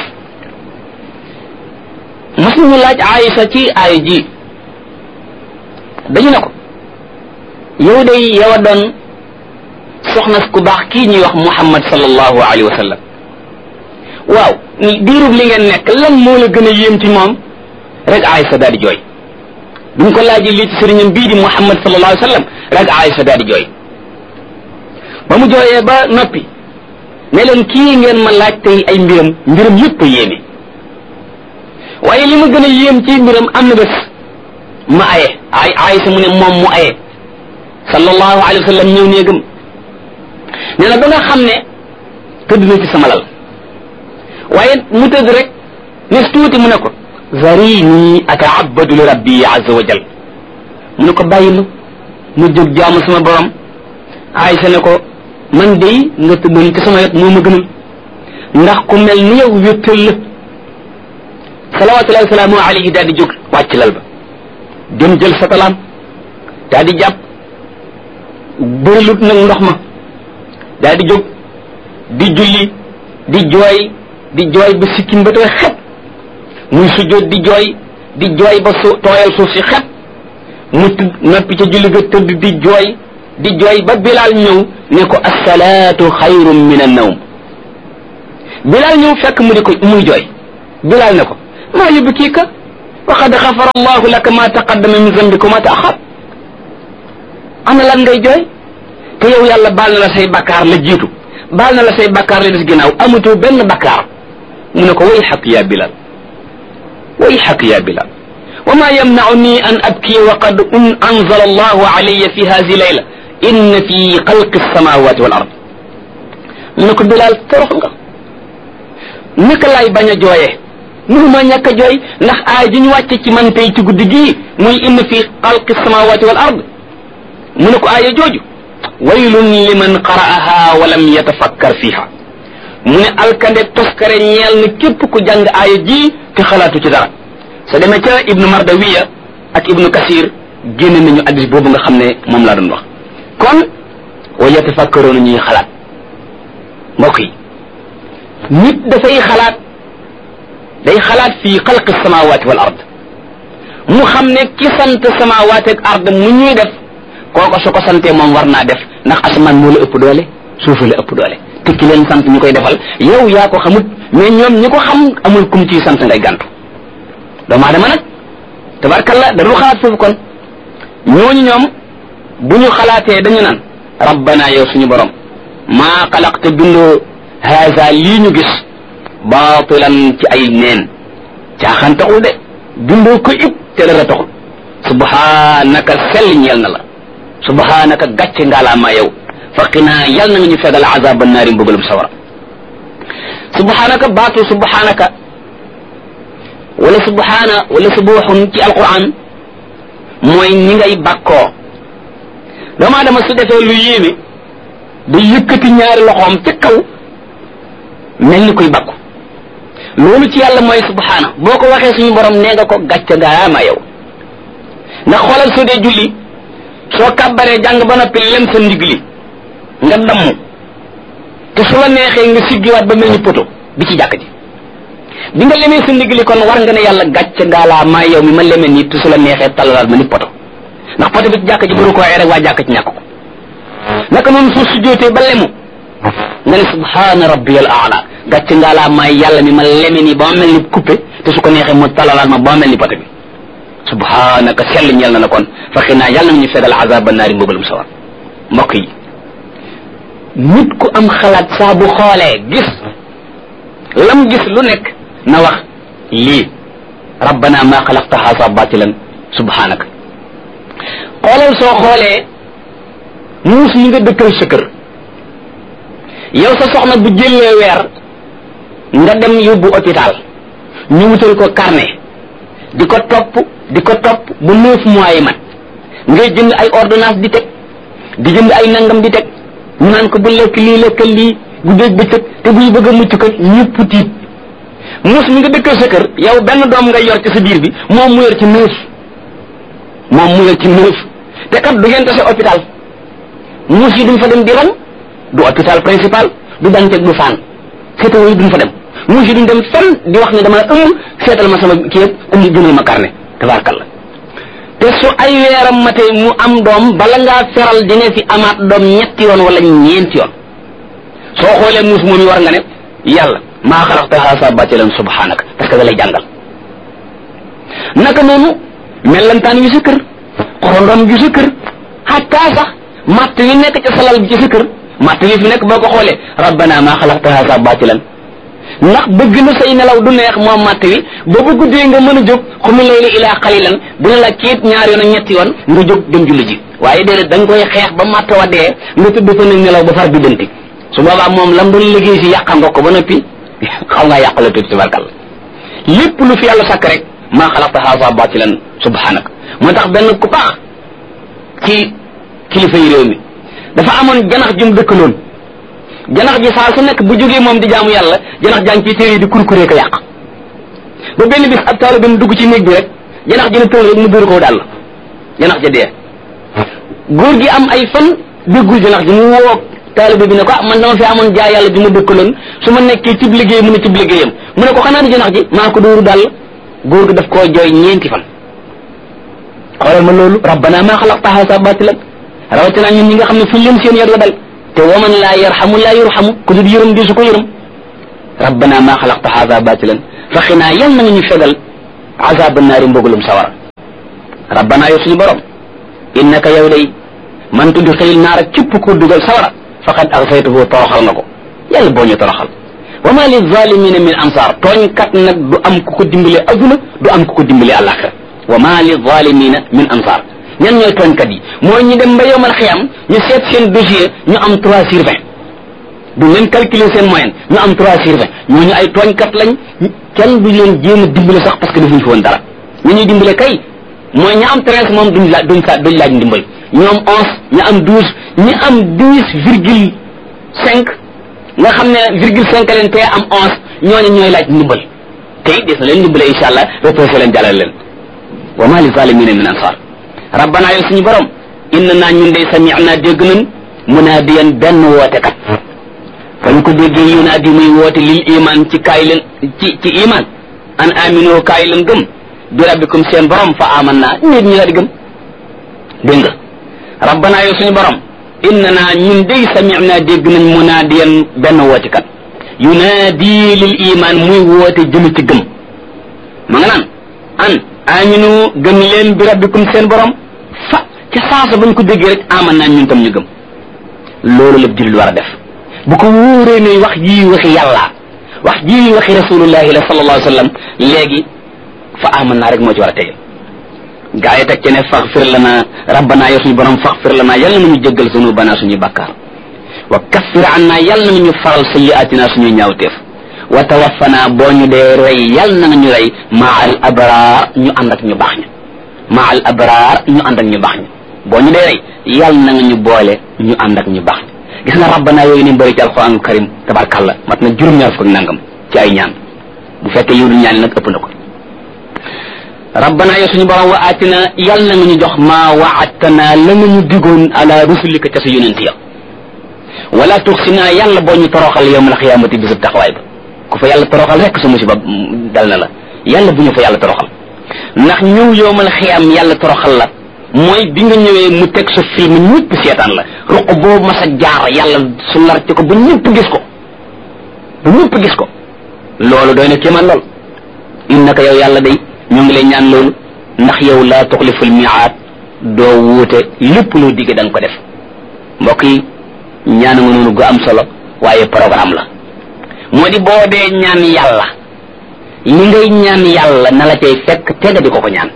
mas nañu laaj Aïsa ci aaya ji dañu ne ko yow day yow a doon soxna ku baax kii ñuy wax Muhammad sallallahu alayhi wa sallam waaw diirub li ngeen nekk lan moo la gën a yéem ci moom rek Aïsa daal di jooy bi ñu ko laajee lii ci sëriñam bii di Muhammad sallallahu alayhi wa sallam rek Aïsa daal di jooy ba mu jooyee ba noppi ne leen kii ngeen ma laaj tey ay mbiram mbiram yëpp a yéeme waaye li ma gën a yéem ci mbiram am na bés ma aye ay Aïsa mu ne moom mu aye sallallahu alayhi wa sallam ñëw néegam nee na ba nga xam ne tëdd na ci sama lal waaye mu tëdd rek ne tuuti mu ne ko zarini ataabadu li rabbi azza wa jal mu ne ko bàyyi ma mu jóg jaamu sama borom Aïsa ne ko man dey nga tëddoon ci sama wet moo ma gënal ndax ku mel ni yow wéttal la salawatullahi wasalaamu alayhi daal di jóg wàcc lal ba dem jël sa talaam daal di jàpp bërilut nag ndox ma daal di jóg di julli di jooy di jooy ba sikkim ba tooy xet muy sujjóot di jooy di jooy ba su tooyal suuf si xet mu tëdd noppi ca julli ga tëdd di jooy di jooy ba bilaal ñëw ne ko assalaatu xayrun min annawm bilaal ñëw fekk mu di ko muy jooy bilaal ne ko maa yubkiika wa qad xafara allahu laka ma taqaddama min zambika wa ma taaxar ana lan ngay jooy te yow yàlla baal na la say bakkaar la jiitu baal na la say bakkaar la des ginnaaw amatoo benn bakkaar mu ne ko way xaq yaa bilal way xaq yaa bilal wa ma yamnauni an abki wa qad anzala allahu alayya fi hadi layla inna fi xalqi alsamawati wal ard mu ne ko bilal torox nga naka laay bañ a jooyee mënuma ñàkk a jooy ndax aay ji ñu wàcce ci man tey ci guddi gii muy inna fi xalqi alsamawati wal ard mu ne ko aaya jooju waylun liman qara'aha wa lam yatafakkar fiha mu ne alkande toskare ñeel na képp ku jàng aaya ji te xalaatu ci dara sa demee ca ibnu mardawiya ak ibnu kasir génne nañu addis boobu nga xam ne moom laa doon wax kon wa yatafakkaroona ñuy xalaat mbokk yi nit dafay xalaat day xalaat fii xalqi samawati wal ard mu xam ne ki sant samawati ak ard mu ñuy def kooko su ko santee moom war naa def ndax asamaan moo la ëpp doole suufa la ëpp doole te ki leen sant ñu koy defal yow yaa ko xamut mais ñoom ñi ko xam amul kum ciy sant ngay gàntu doomu aadama nag tabarkalla da dul xalaat foofu kon ñooñu ñoom bu ñu xalaatee dañu naan rabbana yow suñu borom maa xalaqte bindoo haza lii ñu gis baatilan ci ay neen caaxaan taxul de bindoo ko it te dara taxul subhanaka sell ñeel na la subhanaka gàcce ngaalaamaa yow faqinaa yal na nga ñu fegal azaba naari mbugalum sawara subhanaka baatu subhanaka wala subhana wala subuxun ci alquran mooy ñi ngay bàkkoo doomu aadama su defee lu yéeme da yëkkati ñaari loxoom ca kaw mel ni koy bàkku loolu ci yàlla mooy subhana boo ko waxee suñu borom nee nga ko gàcce ngaalaamaa yow ndax xoolal soo dee julli soo kàbbaree jàng ba noppi lem sa ndigg li nga damm te su la neexee nga siggiwaat ba mel ni poto bi ci jàkk ji bi nga lemee sa ndigg li kon war nga ne yàlla gàcce ngaalaa maa yow mi ma lemee nii te su la neexee talalaat ma ni poto ndax poto bi ci jàkk ji buru ko waxee rek waa jàkk ci ñàkk ko naka noonu soo sujjootee ba lemu nga ne subhaana rabbiyal aala gàcce ngaalaa maa yàlla mi ma leme nii ba ma mel ni coupé te su ko neexee mu talalaat ma ba ma mel ni poto bi subhanaka sell ñeel na la kon faxi naa yàlla na ñu fegal azaba naari mbugalum sawar mbokk yi nit ku am xalaat saa bu xoolee gis lam gis lu nekk na wax lii rabbana ma xalaqta haza batilan subhanaka xoolal soo xoolee muus yi nga dëkkal sa kër yow sa soxna bu jëlee weer nga dem yóbbu hôpital ñu wutal ko carnet di ko topp di ko topp bu neuf mois yi mat ngay jënd ay ordonnance di teg di jënd ay nangam di teg ñu naan ko bu lekk lii lekkal lii bu dégg bëccëg te buy bëgg a mucc ko ñëpp tiit muus mi nga dëkkal sa kër yow benn doom ngay yor ci sa biir bi moom mu yor ci neuf moom mu yor ci neuf te kat du ngeen tase hôpital muus yi duñ fa dem di ran du hôpital principal du danteg du faan seetawoo yi duñ fa dem muus yi duñ dem fenn di wax ne dama ëmb seetal ma sama kii yëpp indi jëndal ma carnet tabarkalla te su ay weeram matee mu am doom bala ngaa feral dina fi amaat doom ñetti yoon wala ñeenti yoon soo xoolee muus moom yi war nga ne yàlla maa xalaqta haasa batilan subhanaka parce que da lay jàngal naka noonu mellantaan yu sa kër xorondom yu sa kër xataa sax matt wi nekk ca salal bi ci sa kër matt wi fi nekk boo ko xoolee rabbana maa xalaqta haasa batilan ndax bëgg na say nelaw du neex moom matt wi ba bu guddee nga mën a jóg xumi layli ilaa xalilan dina la kiit ñaar yoon ak ñetti yoon nga jóg dem julli ji waaye déedéet da nga koy xeex ba matt wa dee nga tudd fa nag nelaw ba far bi danti su boobaa moom lam doon liggéey si yàqal nga ko ba noppi xaw ngaa yàqala tuuti tabarkal lépp lu fi yàlla sàkk rek maa xalaqta haasa batilan subhanak moo tax benn ku baax ci kilifa yi réew mi dafa amoon janax jum dëkkaloon janax ji saa su nekk bu jógee moom di jaamu yàlla janax jàng ci téere yi di kurkuree ko yàq ba benn bis ab taalibe mu dugg ci néeg bi rek janax ji ne tël rek mu dóor ko daal janax ja dee góor gi am ay fan déggul janax ji mu woo taalibe bi ne ko ah man dama fi amoon jaay yàlla ju ma dëkkaloon su ma nekkee cib liggéey mu ne cib liggéeyam mu ne ko xanaa di janax ji maa ko dóoru daal góor gi daf koo jooy ñeenti fan xoolal ma loolu rabbana maa xalaqta haasa batilan rawatina ñun ñi nga xam ne fuñ leen seen yar la dal te waman laa yarxamu laa yurxamu ku dul yërëm di su ko yërëm rabbana maa xalaqta haada batilan fa xinaa yal na nga ñu fegal azaba naari mbugalum sawara rabbana yow suñu borom innaka yow day man tudxilil naara képp ku dugal sawara faqad axsaytuhu toroxal nga ko yàlla boo ñu toroxal wa ma li zalimina min ansar tooñkat nag du am ku ko dimbale aduna du am ku ko dimbale àlaxira wa ma li zalimina min ansar ñan ñooy tooñkat yi mooy ñu dem ba yowmal xiyam ñu seet seen dossier ñu am trois sur vingt du leen calculer seen moyenne ñu am trois sur vingt ñooñu ay tooñkat lañ kenn du leen jéem a dimbale sax parce que defuñ fi woon dara ñu ñuy dimbale kay mooy ña am treize moom duñ laaj duñ sa duñ laaj ndimbal ñu am onze ñu am douze ñi am dix virgule cinq nga xam ne virgule cinq leen te am onze ñooñu ñooy laaj ndimbal te it des na leen ndimbale incha allah reposé leen jàllale leen wa ma li zalimina min ansar rabbana yow suñu borom inna naa ñun day sami'na dégg nañ munaadiyan benn wootekat fa ñu ko déggee yunaadi muy woote lil iman ci kaay leen ci ci iman an amino kaay leen gëm bi rabbikum seen borom fa aman naa nit ñi la di gëm dégg nga rabbana yow suñu borom inna naa ñun day sami'na dégg nañ munaadiyan benn wootekat yunaadi lil iman muy woote jëm ci gëm ma nga naan an aminu gëm leen bi rabbikum seen borom fa ca saasa bañ ko déggee rek aman naa ñun tam ñu gëm loolu la jullit war a def bu ko wóoree ne wax jii waxi yàlla wax jii waxi rasulullahi la sallallahu alayhi wa sallam léegi fa aman naa rek moo ci war a tege gaa yi teg ci ne faxfir lana rabbana yow suñu borom faxfir lana yàlla na ñu jéggal sunubana suñuy bakkaar wa kaffir anna yàlla na ñu faral sayyiatina suñuy ñaawteef wa tawaffana boo ñu dee rey yàlla na ñu rey maa al abraar ñu ànd ak ñu baax ña maa al abraar ñu ànd ak ñu baax ña boo ñu dee rey yàlla na nga ñu boole ñu ànd ak ñu baax ña gis nga rabbana yooyu ni bëri ci alquranul karim tabarkàlla mat na juróom-ñaar fukk ak nangam ci ay ñaan bu fekkee yiw du ñaan nag ëpp na ko rabbana yow suñu borom wa aatina yàlla na nga ñu jox maa waadtana la nga ñu digoon ala rusulika ca sa yonent ya wala tuxsina yàlla boo ñu toroxal yawmal xiyaamati bisub taxawaay ba ku fa yàlla toroxal rek sa musiba dal na la yàlla bu ñu fa yàlla toroxal ndax ñëw yawmal xiyaam yàlla toroxal la mooy bi nga ñëwee mu teg sa film ñëpp seetaan la ruq boobu mas a jaar yàlla su lar ci ko ba ñëpp gis ko ba ñëpp gis ko loolu doy na kéemaan lool innaka yow yàlla day ñoo ngi lay ñaan loolu ndax yow laa tuxliful miaat doo wuute lépp loo digge da nga ko def mbokk yi ñaan nga noonu gu am solo waaye programme la moo di boo dee ñaan yàlla li ngay ñaan yàlla na la cay fekk tega di ko ko ñaan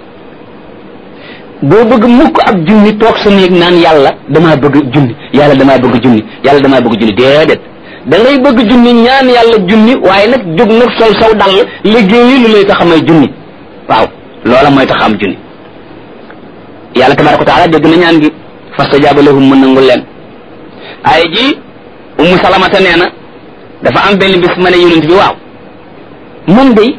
boo bëgg mukk ab junni toog sa néeg naan yàlla damaa bëgg junni yàlla damaa bëgg junni yàlla damaa bëgg junni déedéet da ngay bëgg junni ñaan yàlla junni waaye nag jóg nag sol saw dal liggéeyi lu lay tax a may junni waaw loola mooy tax am junni yàlla tabaraka wa taala dégg na ñaan gi fastajaaba lahum mën nangul leen ay ji ummu salamata nee na dafa am benn bis ma ne yonent bi waaw man day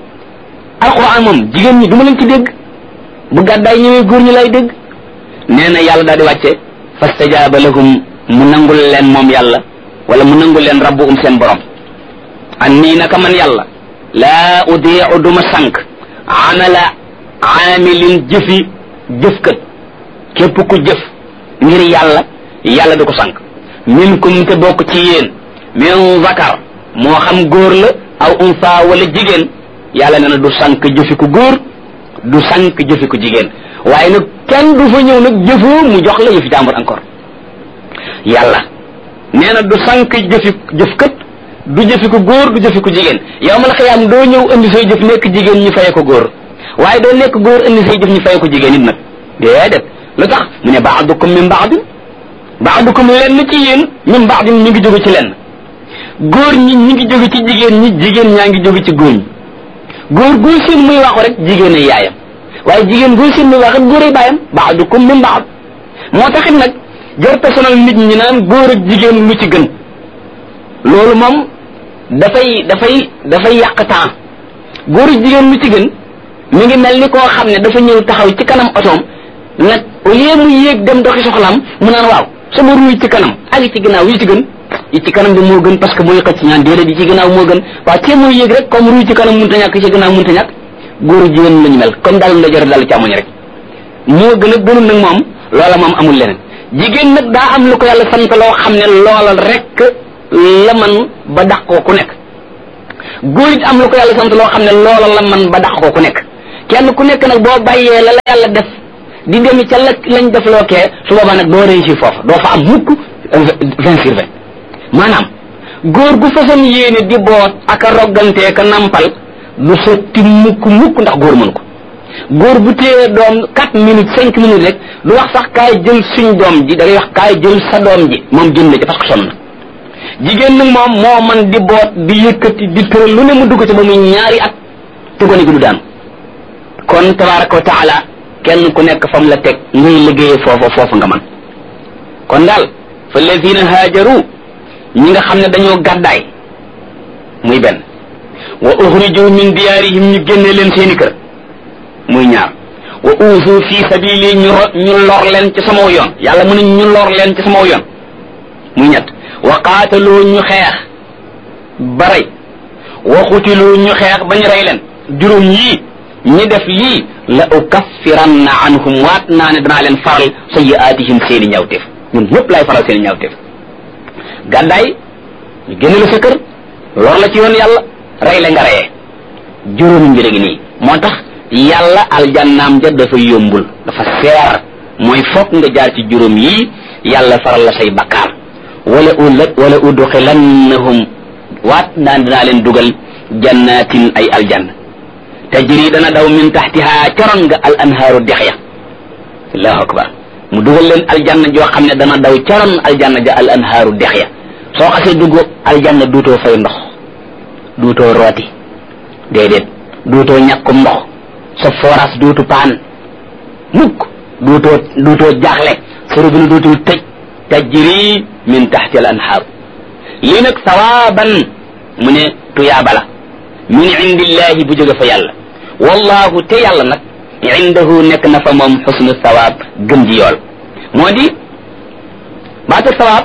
alquran moom jigéen ñi du ma leen ci dégg bu gàddaay ñëwee góor ñi lay dégg nee na yàlla daal di wàcce fastajaaba lahum mu nangul leen moom yàlla wala mu nangul leen rabbu um seen borom an nii naka man yàlla laa udiicu duma sànq amala aamilin jëfi jëfkat képp ku jëf ngir yàlla yàlla du ko sànq minkum te bokk ci yéen min zakar moo xam góor la aw unsa wala jigéen yàlla nee na du sànq jëfi ku góor du sànq jëfi ku jigéen waaye nag kenn du fa ñëw nag jëfoo mu jox la yëfi jàmbur encore yàlla nee na du sànq jëfi jëfkat du jëfi ku góor du jëfi ku jigéen yow ma la xiyaam doo ñëw indi say jëf nekk jigéen ñu faye ko góor waaye doo nekk góor indi say jëf ñu faye ko jigéen it nag déedéet lu tax mu ne baadukum min baadin baadukum lenn ci yéen min baadin ñu ngi jóge ci lenn góor ñi ñi ngi jóge ci jigéen ñi jigéen ñaa ngi jóge ci góor ñi góor góor seen muy waxu rek jigéen ay yaayam waaye jigéen góor seen muy wax rek góor ay baayam baadukum min baad moo taxit nag jar personnel nit ñi naan góor ak jigéen lu ci gën loolu moom dafay dafay dafay yàq temps góor ak jigéen lu ci gën mi ngi mel ni koo xam ne dafa ñëw taxaw ci kanam otoom nag au lieu mu yéeg dem doxi soxlaam mu naan waaw sama ruuy ci kanam ak ci ginnaaw yi ci gën yi ci kanam bi moo gën parce que mooy xëcc ñaan déedéet yi ci ginnaaw moo gën waaw tee mooy yéeg rek comme ruuy ci kanam mënta ñàkk ci ginnaaw mënta ñàkk góor jigéen lañu mel comme daal ndeyjoor daal càmmoñ rek moo gën a gënul nag moom loola moom amul leneen jigéen nag daa am lu ko yàlla sant loo xam ne loola rek la man ba dàq ko ku nekk góor it am lu ko yàlla sant loo xam ne loola la man ba dàq ko ku nekk kenn ku nekk nag boo bàyyee la la yàlla def di dem ca la lañ def loo kee su boobaa nag doo réussir foofu doo fa am mukk vingt sur vingt maanaam góor gu façon yéene di boot ak a roggantee ka nampal du sotti mukk mukk ndax góor mënu ko góor bu téye doom quatre minutes cinq minutes rek du wax sax kaay jël suñ doom ji da ngay wax kaay jël sa doom ji moom jël na ci parce que sonn na jigéen nag moom moo man di boot di yëkkati di tëral lu ne mu dugg ci ba muy ñaari at te gone gi du daan kon tabaraka wa taala kenn ku nekk fam la teg ngay liggéeyee foofa foofu nga man kon daal fa lazina haajaru ñi nga xam ne dañoo gàddaay muy benn wa uxriju min diyaarihim ñu génne leen seeni kër muy ñaar wa uusu fi sabili ñu ñu lor leen ci sama yoon yàlla mu ne ñu lor leen ci sama yoon muy ñett wa qaatalu ñu xeex ba rey wa xutilu ñu xeex ba ñu rey leen juróom yii ñi def lii la ukaffiranna anhum waat naa ne danaa leen faral sayyi'aatihim seeni ñawteef ñun ñëpp laay faral seeni ñawteef gàddaay ñu génn la sa kër lor la ci yoon yàlla rey la nga reyee juróomi mbir gi nii moo tax yàlla aljannaam ja dafa yombul dafa seer mooy fokk nga jaar ci juróom yii yàlla faral la say bakkaar wala u wala udxilannahum waat naan dinaa leen dugal jannatin ay aljanna tajri dana daw min taxtiha coron nga al anhaaru dex ya allahu akbar mu dugal leen aljanna joo xam ne dana daw coron aljanna ja al anhaaru dex ya soo xasee dugg aljanna duutoo fay ndox duutoo rooti déedéet duutoo ñàkkum ndox sa forage duutu paan mukk duutoo duutoo jaaxle sa robinet duutul tëj tajri min taxti al anhaaru lii nag sawaaban mu ne tuyaaba la min indillahi bu jóge fa yàlla wallahu te yàlla nag indahu nekk na fa moom xusnu sawaab gën ji yool moo di baatu sawaab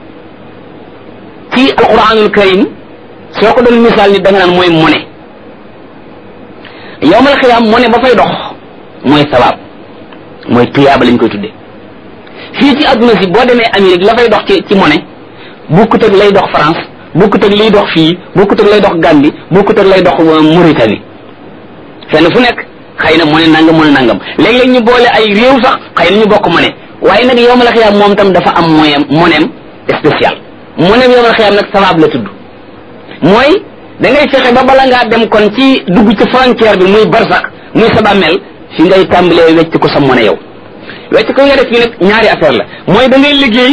ci alquranul karim soo ko doon misaal ni da nga naan mooy mone yowmal xiyaam mone ba fay dox mooy sawaab mooy tuyaaba lañ koy tudde fii ci adduna si boo demee Amérique la fay dox ci ci mone bukkut ak lay dox France bukkut ak liy dox fii bukkut ak lay dox Gambie bukkut ak lay dox Mauritanie fenn fu nekk xëy na mu ne nangam mu ne nangam léeg-léeg ñu boole ay réew sax xëy na ñu bokk mu ne waaye nag yow ma la xiyaam moom tam dafa am moyen monem spécial monem yow ma la xiyaam nag sawaab la tudd mooy da ngay fexe ba bala ngaa dem kon ci dugg ci frontière bi muy barsax muy sa bàmmeel fi ngay tàmbalee wecc ko sa mone yow wecc ko nga def fii nag ñaari affaire la mooy da ngay liggéey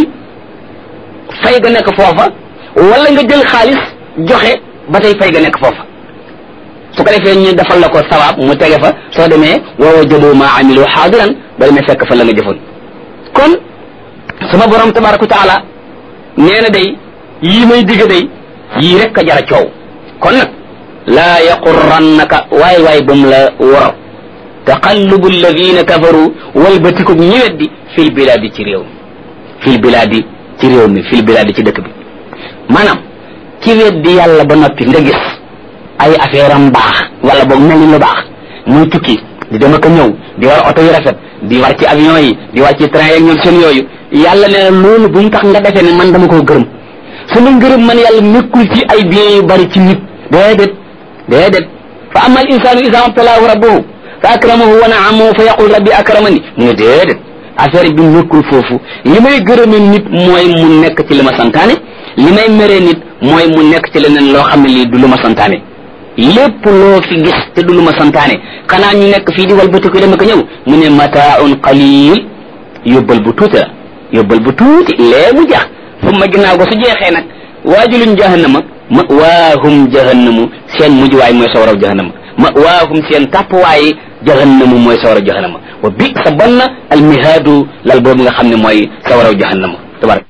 fay ga nekk foofa wala nga jël xaalis joxe ba tey fay ga nekk foofa su ko defee ñu defal la ko sawaab mu tege fa soo demee wa wajadu ma amilu xaadiran ba demee fekk fa la nga jëfoon kon sama borom tabaraka wa taala nee na day yii may digg day yii rek a jara coow kon nag laa yaqurrannaka waay waay ba mu la wor taqallubu alladina kafaru walbatiku ñi weddi fil bilaadi ci réew mi fil bilaadi ci réew mi fil bilaadi ci dëkk bi maanaam ci weddi yàlla ba noppi nga gis ay affaire am baax wala boog mel ni lu baax muy tukki di dem ak a ñëw di war oto yu rafet di war ci avion yi di war ci train yeeg ñoom seen yooyu yàlla nee na loolu bu mu tax nga defee ne man dama koo gërëm sama ngërëm man yàlla nekkul ci ay biens yu bari ci nit déedéet déedéet fa ama al insanu isa mabtalaahu rabbuhu fa akramahu wa naamahu fa yaqul rabbi akramani mu ne déedéet affaire bi nekkul foofu li may gërëme nit mooy mu nekk ci li ma santaane li may meree nit mooy mu nekk ci leneen loo xam ne lii du lu ma santaane lépp loo fi gis te du lu ma santaane xanaa ñu nekk fii di walbati ko dem ak ñëw mu ne mataaun qalil yóbbal bu tuuti la yóbbal bu tuuti lee mu jeex fu ma ginnaaw ko su jeexee nag waajuluñ jahannama ma waahum jahannamu seen mujjuwaay mooy sawaraw jahannama ma waahum seen tàppwaay jahannamu mooy sawaraw jahannama wa bi sa banna almihaadu lal boobu nga xam ne mooy sawaraw jahannama tabarak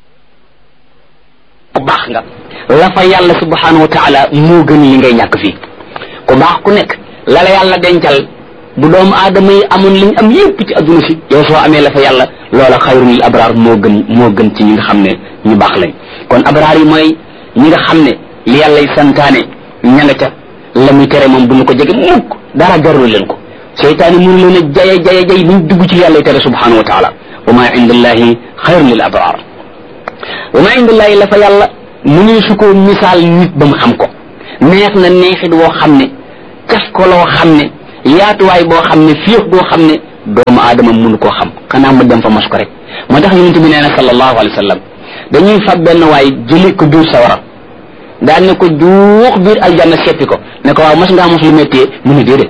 ku baax nga la fa yàlla subhanahu wa taala moo gën li ngay ñàkk fii ku baax ku nekk la la yàlla dencal bu doomu aadama yi amoon liñ am yépp ci adduna si yow soo amee la fa yàlla loola xayrun lil abraar moo gën moo gën ci ñi nga xam ne ñu baax lañ kon abraar yi mooy ñi nga xam ne li yàlla y santaane ña nga ca la muy tere moom bu ñu ko jege mukk dara jarul leen ko seytaane mënu leen a jaye jaye jay buñ dugg ci yàlla y tere subhanahu wa taala wa ma indallahi xayrun lil abraar wa ma indallahi la fa yàlla mu ne su ko misaal nit ba mu xam ko neex na neexit woo xam ne caf ko loo xam ne yaatuwaay boo xam ne fiix boo xam ne doomu aadama mënu koo xam xanaa mu dem fa mos ko rek moo tax yonent bi nee na sallallahu alayhi wa sallam dañuy fab benn waay jëli ko biir sawara daal ne ko juux biir aljanna seppi ko ne ko waaw mos ngaa mos lu méttee mu ne déedéet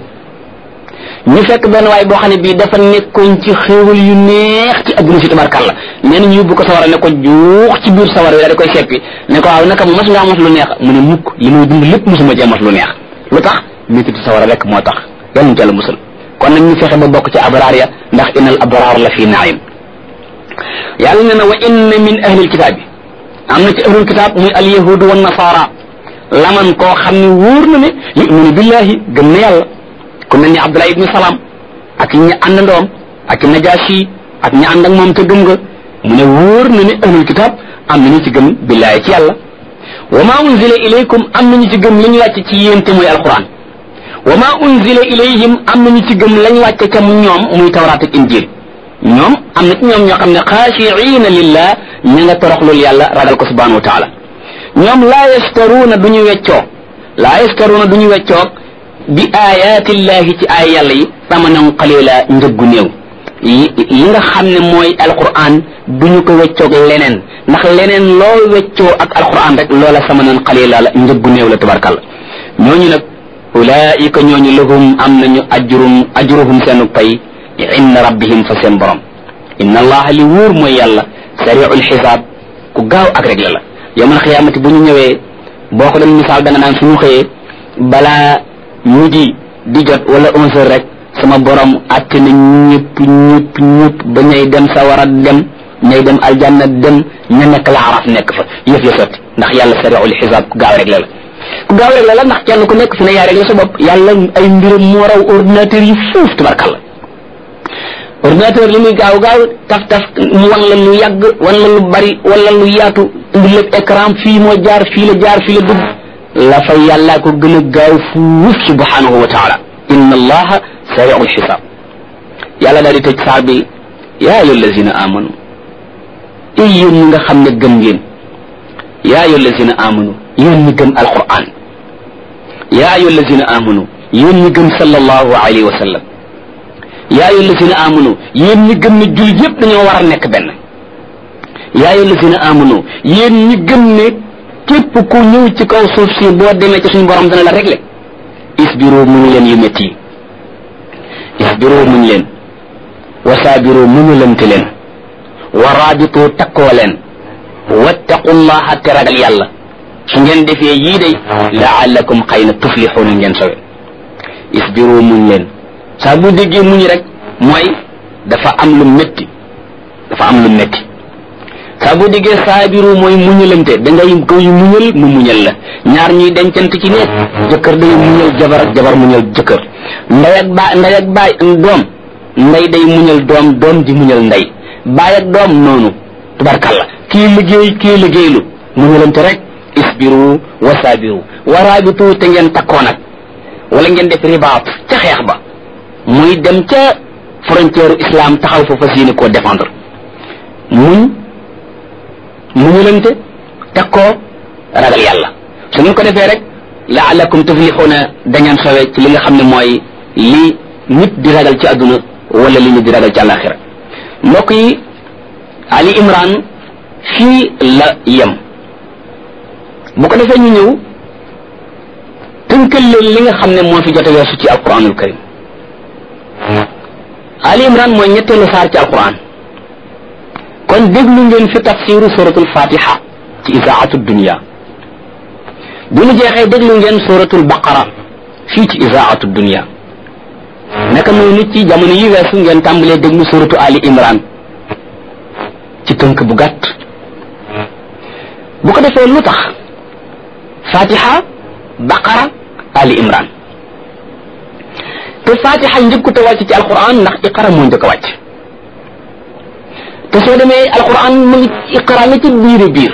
ñu fekk benn waay boo xam ne bii dafa nekkoon ci xéewal yu neex ci adduna si tabarkàlla nee na ñu yóbbu ko sawara ne ko juux ci biir sawara wi daal di koy seppi ne ko waaw naka mos ngaa mos lu neex mu ne mukk li muy dund lépp mosuma cee mos lu neex lu tax méttitu sawara rek moo tax yàlla ñu ci yàlla musal kon nag ñu fexe ba bokk ci abraar ya ndax innal abraar la fi naim yàlla ne na wa inna min ahlil kitaab bi am na ci ahlul kitaab muy al yahudu wa nasara laman koo xam ne wóor na ne yuminu billahi gëm na yàlla ku mel ni abdullah ibni salaam ak ñi àndandoom ak najaasi ak ñi ànd ak moom te gëm nga mu ne wóor na ne ahlul kitaab am na ñu ci gëm billahi ci yàlla wa ma unzila ilaykum am na ñu ci gëm li ñu wàcce ci yéen te muy alquran wa ma unzila ilayhim am na ñu ci gëm lañ wàcce ca ñoom muy tawraat ak injil ñoom am na ci ñoom ñoo xam ne xaashiina lillah ña nga toroxlul yàlla ragal ko subhanahu wa taala ñoom laa yastaruuna du ñu weccoo laa yastaruuna du ñu weccoo bi ayaatillahi ci ay yàlla yi samanan qalila njëggu néew li nga xam ne mooy alquran du ñu ko weccoog leneen ndax leneen loo weccoo ak alquran rek loola samanan qalila la njëggu néew la tabarkalla ñooñu nag ulaika ñooñu lahum am nañu ajrum ajruhum seenu pay inda rabbihim fa seen borom inna allaha li wóor mooy yàlla sariul xisaab ku gaaw ak rek la la yawmal xiyaamati bu ñu ñëwee boo ko doon misaal da nga naan suñu xëyee balaa midi di jot wala onze heures rek sama borom atte na ñëpp ñëpp ñëpp ba ñay dem sawara dem ñay dem aljanna dem ña nekk la araf nekk fa yëf ya sotti ndax yàlla sariul xisaab ku gaaw rek la la ku gaaw rek la la ndax kenn ku nekk fi ne yaa rek la sa bopp yàlla ay mbiram moo raw ordinateur yi fuuf tubarkalla ordinateur li muy gaaw gaaw taf taf mu wan la lu yàgg wan la lu bari wala lu yaatu indi lépp écran fii moo jaar fii la jaar fii la dugg la fa yàllaa ko gën a gaaw fuuf subhanahu wa taala inna allaha sariul xisaab yàlla daal di tëj saar bi yaa ayyuha allazina amanu ay yéen ñi nga xam ne gëm ngeen yaa ayyuha allazina amanu yéen ñi gëm alquran yaa ayyuha allazina amanu yéen ñi gëm sallallahu alayhi wa sallam yaa ayyuha allazina amanu yéen ñi gëm ne jullit yépp dañoo war a nekk benn yaa ayyuha allazina amanu yéen ñi gëm ne képp ku ñëw ci kaw suuf si boo demee ci suñu borom dana la régler isbiru muñ leen yu métti yi isbiru muñ leen wasaabiru muñulante leen wa raabitu takkoo leen wattaqullaha te ragal yàlla su ngeen defee yii day laallakum xëy na tuflixuuna ngeen sowe isbiru muñ leen saa bu déggee muñ rek mooy dafa am lu métti dafa am lu métti saa bu déggee saabiru mooy muñalante da ngay koy muñal mu muñal la ñaar ñuy dencante ci nekk jëkkër day muñal jabar ak jabar muñal jëkkër ndey ak baay ndey ak baay doom ndey day muñal doom doom di muñal ndey baay ak doom noonu tubarkalla kii liggéey kii liggéeylu muñalante rek isbiru wa saabiru wa raabitu te ngeen takkoo nag wala ngeen def ribaat ca xeex ba muy dem ca frontière islam taxaw fa fas yéene koo défendre muñ muñulante teg koo ragal yàlla su ngeen ko defee rek laalakum tuflixuuna dañaan sowe ci li nga xam ne mooy li nit di ragal ci àdduna wala li nit di ragal ci àllaaxira mbokk yi ali imran fii la yem bu ko defee ñu ñëw tënkal leen li nga xam ne moo fi jot a weesu ci alquranul karim ali imran mooy ñetteelu saar ci alquran kon déglu ngeen fi tafsiru suratul fatiha ci isaatu dunia bu ñu jeexee déglu ngeen suratul baqara fii ci isaatu dunia naka noonu ci jamono yi weesu ngeen tàmbalee déglu suratu ali imran ci tënk bu gàtt bu ko defee lu tax fatiha baqara ali imran te fatiha njëkkute wàcc ci alquran ndax iqara moo njëkk a wàcc te soo demee alquran mu ngi iqra nga ci biiri biir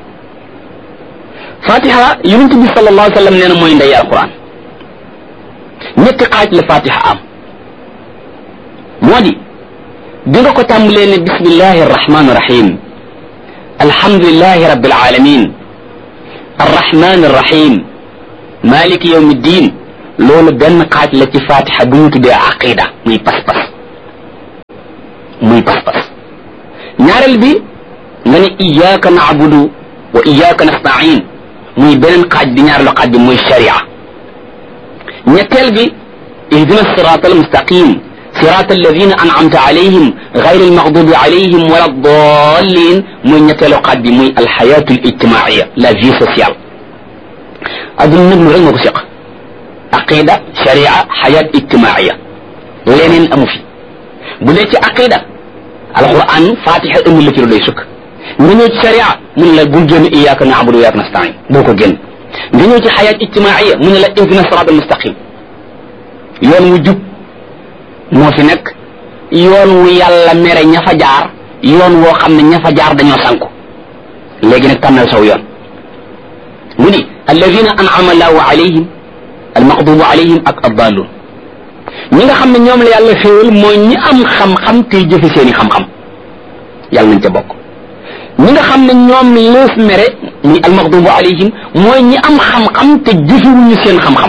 fatiha yonent bi sallallahu alayhi wa sallam nee na mooy ndey alquran ñetti xaaj la fatiha am moo di bi nga ko tàmbalee ne bismillahi arrahmani irrahim alhamdulilahi rabbil alamin arrahmani irrahim maliki yawmi diin loolu benn xaaj la ci fatiha bu ñu tuddee aqida muy pas-pas muy pas-pas ñaareel bi nga ne iyyaka na'budu wa iyyaka nasta'in muy beneen xaaj bi ñaareelu xaaj bi muy sharia ñetteel bi ihdina sirata almustaqim صراط الذين أنعمت عليهم غير المغضوب عليهم ولا الضالين muy ñetteelu xaaj bi muy الحياة الاجتماعية la vie sociale adduna nit mu rek moo ko seq aqida sharia xayaat ijtimaaiya leneen amu fi bu dee ci aqida alquran fatiha indi la ci lu doy sukk nga ñëw ci sharia mu ne la bul génn iyaaka naabudu wa iyaaka nastain boo ko génn nga ñëw ci xayaat ijtimaaiya mu ne la ihdina siraat almustaqim yoon wu jub moo fi nekk yoon wu yàlla mere ña fa jaar yoon woo xam ne ña fa jaar dañoo sànku léegi nag tànnal saw yoon mu ni alladina an'ama allahu alayhim almaqdubu alayhim ak addalun ñi nga xam ne ñoom la yàlla xéewal mooy ñi am xam-xam tey jëfe seeni xam-xam yàlla nañ ca bokk ñi nga xam ne ñoom lees mere muy almaqdubu alayhim mooy ñi am xam-xam te jëfewuñu seen xam-xam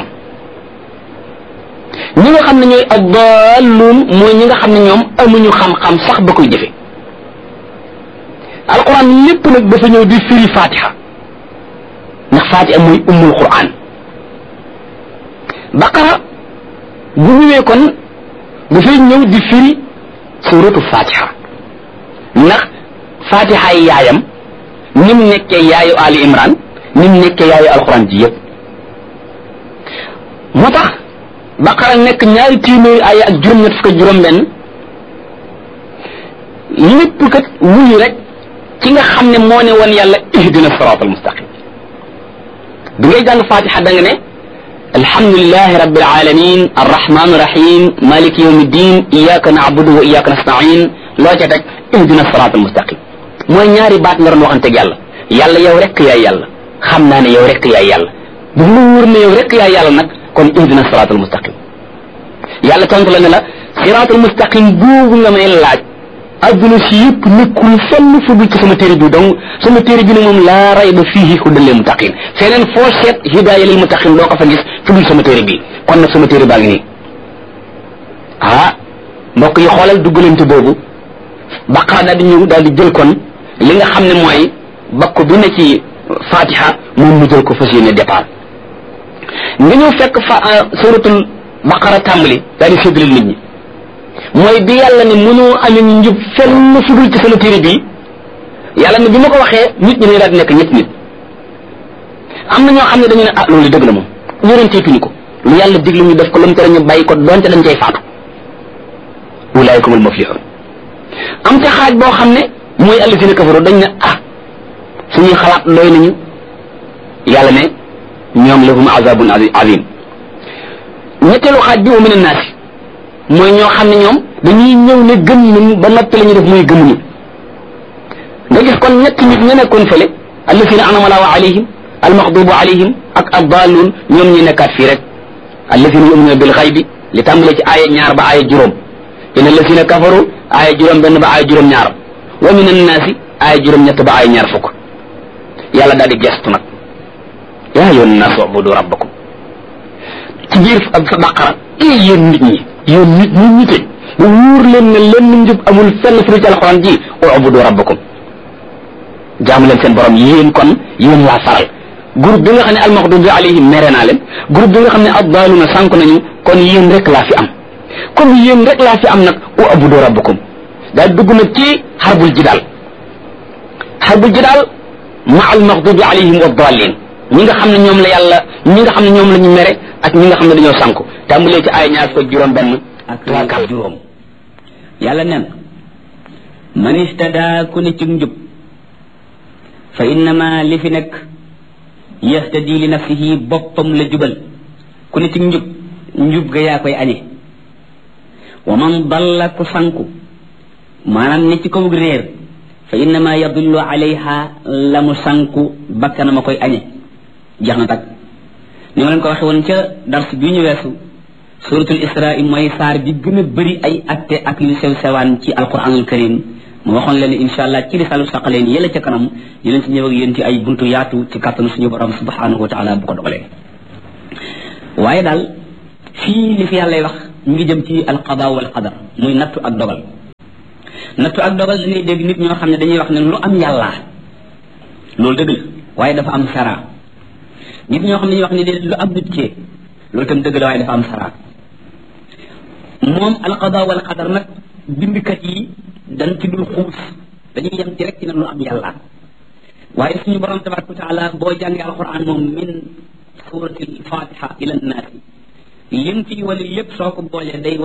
ñi nga xam ne ñooy addalun mooy ñi nga xam ne ñoom amuñu xam-xam sax ba koy jëfe alquran lépp nag dafa ñëw di firi fatiha ndax fatiha mooy ummul quran baqara bu ñëwee kon dafay ñëw di firi suratu fatiha ndax fatiha yi yaayam ni mu nekkee yaayu ali imran ni mu nekkee yaayu alquran ji yëpp moo tax baqara nekk ñaari téeméeri ay ak juróom-ñett fukk juróom-benn lépp kat wuyu rek ki nga xam ne moo ne woon yàlla ihdina sirat al mustaqim bi ngay jàng fatiha da nga ne alhamdulilahi rabbil alamin arrahman rahim maliki yawmi din iyaka na'budu wa iyaka nasta'in loo ca teg ihdina sirat al mustaqim mooy ñaari baat nga doon waxanteeg yàlla yàlla yow rek yaay yàlla xam naa ne yow rek yaay yàlla bu mu wóor ne yow rek yaay yàlla nag kon ihdina sirat al mustaqim yàlla tontu la ne la sirat al mustaqim boobu nga may laaj adduna si yëpp nekkul fenn fu dul ci sama téere bi donc sama téere bi ne moom laa rayba fiihi hudan lil muttaqin feneen foo seet hidaaya lil muttaqin doo ko fa gis fu dul sama téere bi kon nag sama téere baa ngi nii ah mbokk yi xoolal duggalante boobu baqara daal di ñëw daal di jël kon li nga xam ne mooy bakk bi ne ci fatiha moom mu jël ko fas yéene départ nga ñëw fekk fa suratul baqara tàmbali daal di séddale nit ñi mooy bi yàlla ne mënoo amee njub fenn fu dul ci sama téere bii yàlla ne bi ma ko waxee nit ñi ne daal di nekk ñett nit am na ñoo xam ne dañu ne ah loolu dëgg la moom ñorentee tuñu ko lu yàlla diglu ñu def ko lu mu tere ñu bàyyi ko donte dañ cay faatu ulaayikumul muflihun am ca xaaj boo xam ne mooy allazina kafaru dañ ne ah suñuy xalaat doy nañu yàlla ne ñoom lahum azabun azim ñetteelu xaaj bi wa min annaasi mooy ñoo xam ne ñoom dañuy ñëw ne gëm nañu ba noppi la ñu def muy gëmuñu nga gis kon ñetti nit ña nekkoon fële allazina anama allahu alayhim almaxdubu alayhim ak addalun ñoom ñi nekkaat fii rek allazina yuminuna bil xaybi li tàmbale ci aaya ñaar ba aaya juróom in allazina kafaru aaya juróom benn ba aaya juróom ñaar wa min annaasi aaya juróom ñett ba aaya ñaar fukk yàlla daal di gestu nag yaa yoon naas ubudu rabbakum ci biir sa baqara ee yéen nit ñi yéen nit ñi ñite mu wóor leen ne lenn njub amul fenn fu ci alxuraan ji ubudu rabbakum jaamu leen seen borom yéen kon yéen laa faral groupe bi nga xam ne almaxdubi alayhim mere naa leen groupe bi nga xam ne addaaluna sànk nañu kon yéen rek laa fi am comme yéen rek laa fi am nag ubudu rabbakum daal dugg nag ci xarbul jidaal xarbul jidaal ma almaxdubi alayhim wa daalin ñi nga xam ne ñoom la yàlla ñi nga xam ne ñoom la ñu mere ak ñi nga xam ne dañoo sànku tàmbalee ci ay ñaar fukk juróom benn ak laakar juróom yàlla nen man istada ku ne ci njub fa innama li fi nekk yastadi li nafsihi boppam la jubal ku ne ci njub njub ga yaa koy añe wa man dalla ku sanku maanaam ne ci kaw réer fa innama yadullu alayha la mu sanku bakkana ma koy añe jeex na tag ni ma leen ko waxe woon ca dars bi ñu weesu suratul isra mooy saar bi gën a bëri ay atte ak yu sew sewaan ci alquranul karim mu waxoon leen insha allah ci risalu saqaleen yëla ca kanam dinañ ci ñëw ak yéen ci ay buntu yaatu ci kàttanu suñu borom subhanahu wa taala bu ko dogalee waaye daal fii li fi yàllay wax ñu ngi jëm ci alqada wal qadar muy nattu ak dogal nattu ak dogal dañuy dégg nit ñoo xam ne dañuy wax ne lu am yàlla loolu dëgg la waaye dafa am sara nit ñoo xam ne dañuy wax ne déedéet lu am nit kee loolu tam dëgg la waaye dafa am sara moom alqada wal qadar nag bindkat yi dañ ci dul xuus dañuy yem ci rek ci ne lu am yàlla waaye suñu borom tabaraka wa taala boo jàngee alquran moom min surati alfatiha ila nnaasi lim ci wali lépp soo ko boolee day